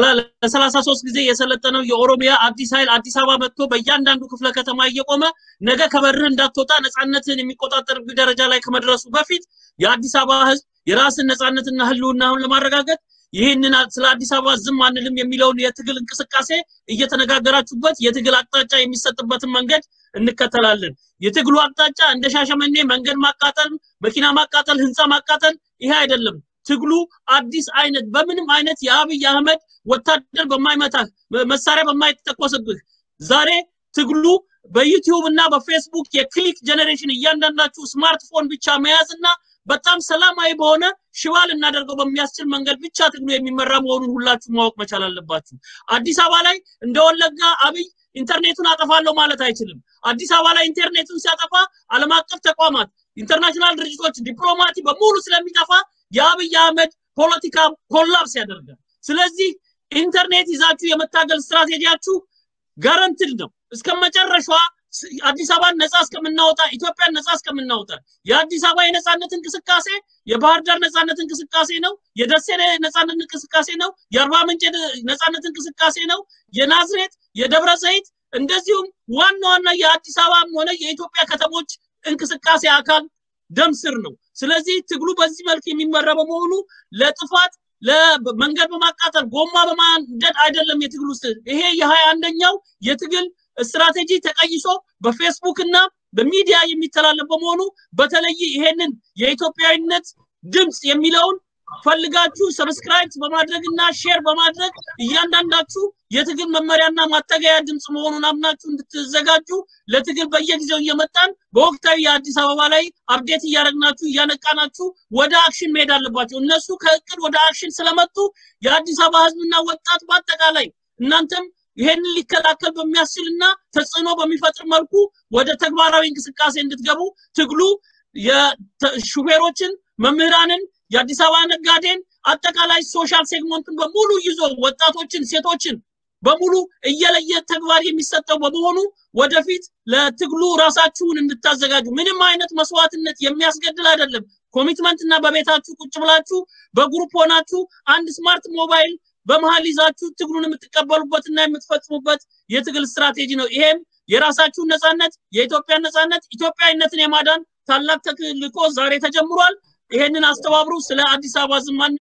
ለሰላሳ ሶስት ጊዜ የሰለጠነው የኦሮሚያ አዲስ ኃይል አዲስ አበባ መጥቶ በእያንዳንዱ ክፍለ ከተማ እየቆመ ነገ ከበርህ እንዳትወጣ ነፃነትን የሚቆጣጠር ደረጃ ላይ ከመድረሱ በፊት የአዲስ አበባ ህዝብ የራስን ነፃነትና ህልውናውን ለማረጋገጥ ይህንን ስለ አዲስ አበባ ዝም አንልም የሚለውን የትግል እንቅስቃሴ እየተነጋገራችሁበት የትግል አቅጣጫ የሚሰጥበትን መንገድ እንከተላለን። የትግሉ አቅጣጫ እንደ ሻሸመኔ መንገድ ማቃጠል፣ መኪና ማቃጠል፣ ህንፃ ማቃጠል ይሄ አይደለም። ትግሉ አዲስ አይነት በምንም አይነት የአብይ አህመድ ወታደር በማይመታህ መሳሪያ በማይተኮስብህ ዛሬ ትግሉ በዩቲዩብ እና በፌስቡክ የክሊክ ጀኔሬሽን እያንዳንዳችሁ ስማርትፎን ብቻ መያዝ እና በጣም ሰላማዊ በሆነ ሽባ ልናደርገው በሚያስችል መንገድ ብቻ ትግሉ የሚመራ መሆኑን ሁላችሁ ማወቅ መቻል አለባችሁ። አዲስ አበባ ላይ እንደ ወለጋ አብይ ኢንተርኔቱን አጠፋለሁ ማለት አይችልም። አዲስ አበባ ላይ ኢንተርኔቱን ሲያጠፋ ዓለም አቀፍ ተቋማት፣ ኢንተርናሽናል ድርጅቶች፣ ዲፕሎማቲ በሙሉ ስለሚጠፋ የአብይ አህመድ ፖለቲካ ኮላፕስ ያደርጋል። ስለዚህ ኢንተርኔት ይዛችሁ የመታገል ስትራቴጂያችሁ ጋረንትድ ነው እስከ መጨረሻዋ አዲስ አበባን ነፃ እስከምናወጣ ኢትዮጵያን ነፃ እስከምናወጣ የአዲስ አበባ የነፃነት እንቅስቃሴ የባህር ዳር ነፃነት እንቅስቃሴ ነው። የደሴ ነፃነት እንቅስቃሴ ነው። የአርባ ምንጭ ነፃነት እንቅስቃሴ ነው። የናዝሬት የደብረ ዘይት እንደዚሁም ዋና ዋና የአዲስ አበባም ሆነ የኢትዮጵያ ከተሞች እንቅስቃሴ አካል ደም ስር ነው። ስለዚህ ትግሉ በዚህ መልክ የሚመራ በመሆኑ ለጥፋት ለመንገድ በማቃጠል ጎማ በማንደድ አይደለም የትግል ውስጥ ይሄ የሀያ አንደኛው የትግል ስትራቴጂ ተቀይሶ በፌስቡክ እና በሚዲያ የሚተላለፍ በመሆኑ በተለይ ይሄንን የኢትዮጵያዊነት ድምፅ የሚለውን ፈልጋችሁ ሰብስክራይብ በማድረግ እና ሼር በማድረግ እያንዳንዳችሁ የትግል መመሪያና ማተገያ ድምፅ መሆኑን አምናችሁ እንድትዘጋጁ ለትግል በየጊዜው እየመጣን በወቅታዊ የአዲስ አበባ ላይ አፕዴት እያደረግናችሁ እያነቃናችሁ ወደ አክሽን መሄድ አለባቸው። እነሱ ከእቅድ ወደ አክሽን ስለመጡ የአዲስ አበባ ህዝብና ወጣት በአጠቃላይ እናንተም ይሄንን ሊከላከል በሚያስችልና ተጽዕኖ በሚፈጥር መልኩ ወደ ተግባራዊ እንቅስቃሴ እንድትገቡ ትግሉ የሹፌሮችን፣ መምህራንን፣ የአዲስ አበባ ነጋዴን አጠቃላይ ሶሻል ሴግመንቱን በሙሉ ይዞ ወጣቶችን፣ ሴቶችን በሙሉ እየለየ ተግባር የሚሰጠው በመሆኑ ወደፊት ለትግሉ ራሳችሁን እንድታዘጋጁ ምንም አይነት መስዋዕትነት የሚያስገድል አይደለም። ኮሚትመንት እና በቤታችሁ ቁጭ ብላችሁ በግሩፕ ሆናችሁ አንድ ስማርት ሞባይል በመሀል ይዛችሁ ትግሉን የምትቀበሉበትና የምትፈጽሙበት የትግል ስትራቴጂ ነው። ይሄም የራሳችሁን ነፃነት፣ የኢትዮጵያን ነፃነት፣ ኢትዮጵያዊነትን የማዳን ታላቅ ተልዕኮ ዛሬ ተጀምሯል። ይሄንን አስተባብሩ። ስለ አዲስ አበባ ዝም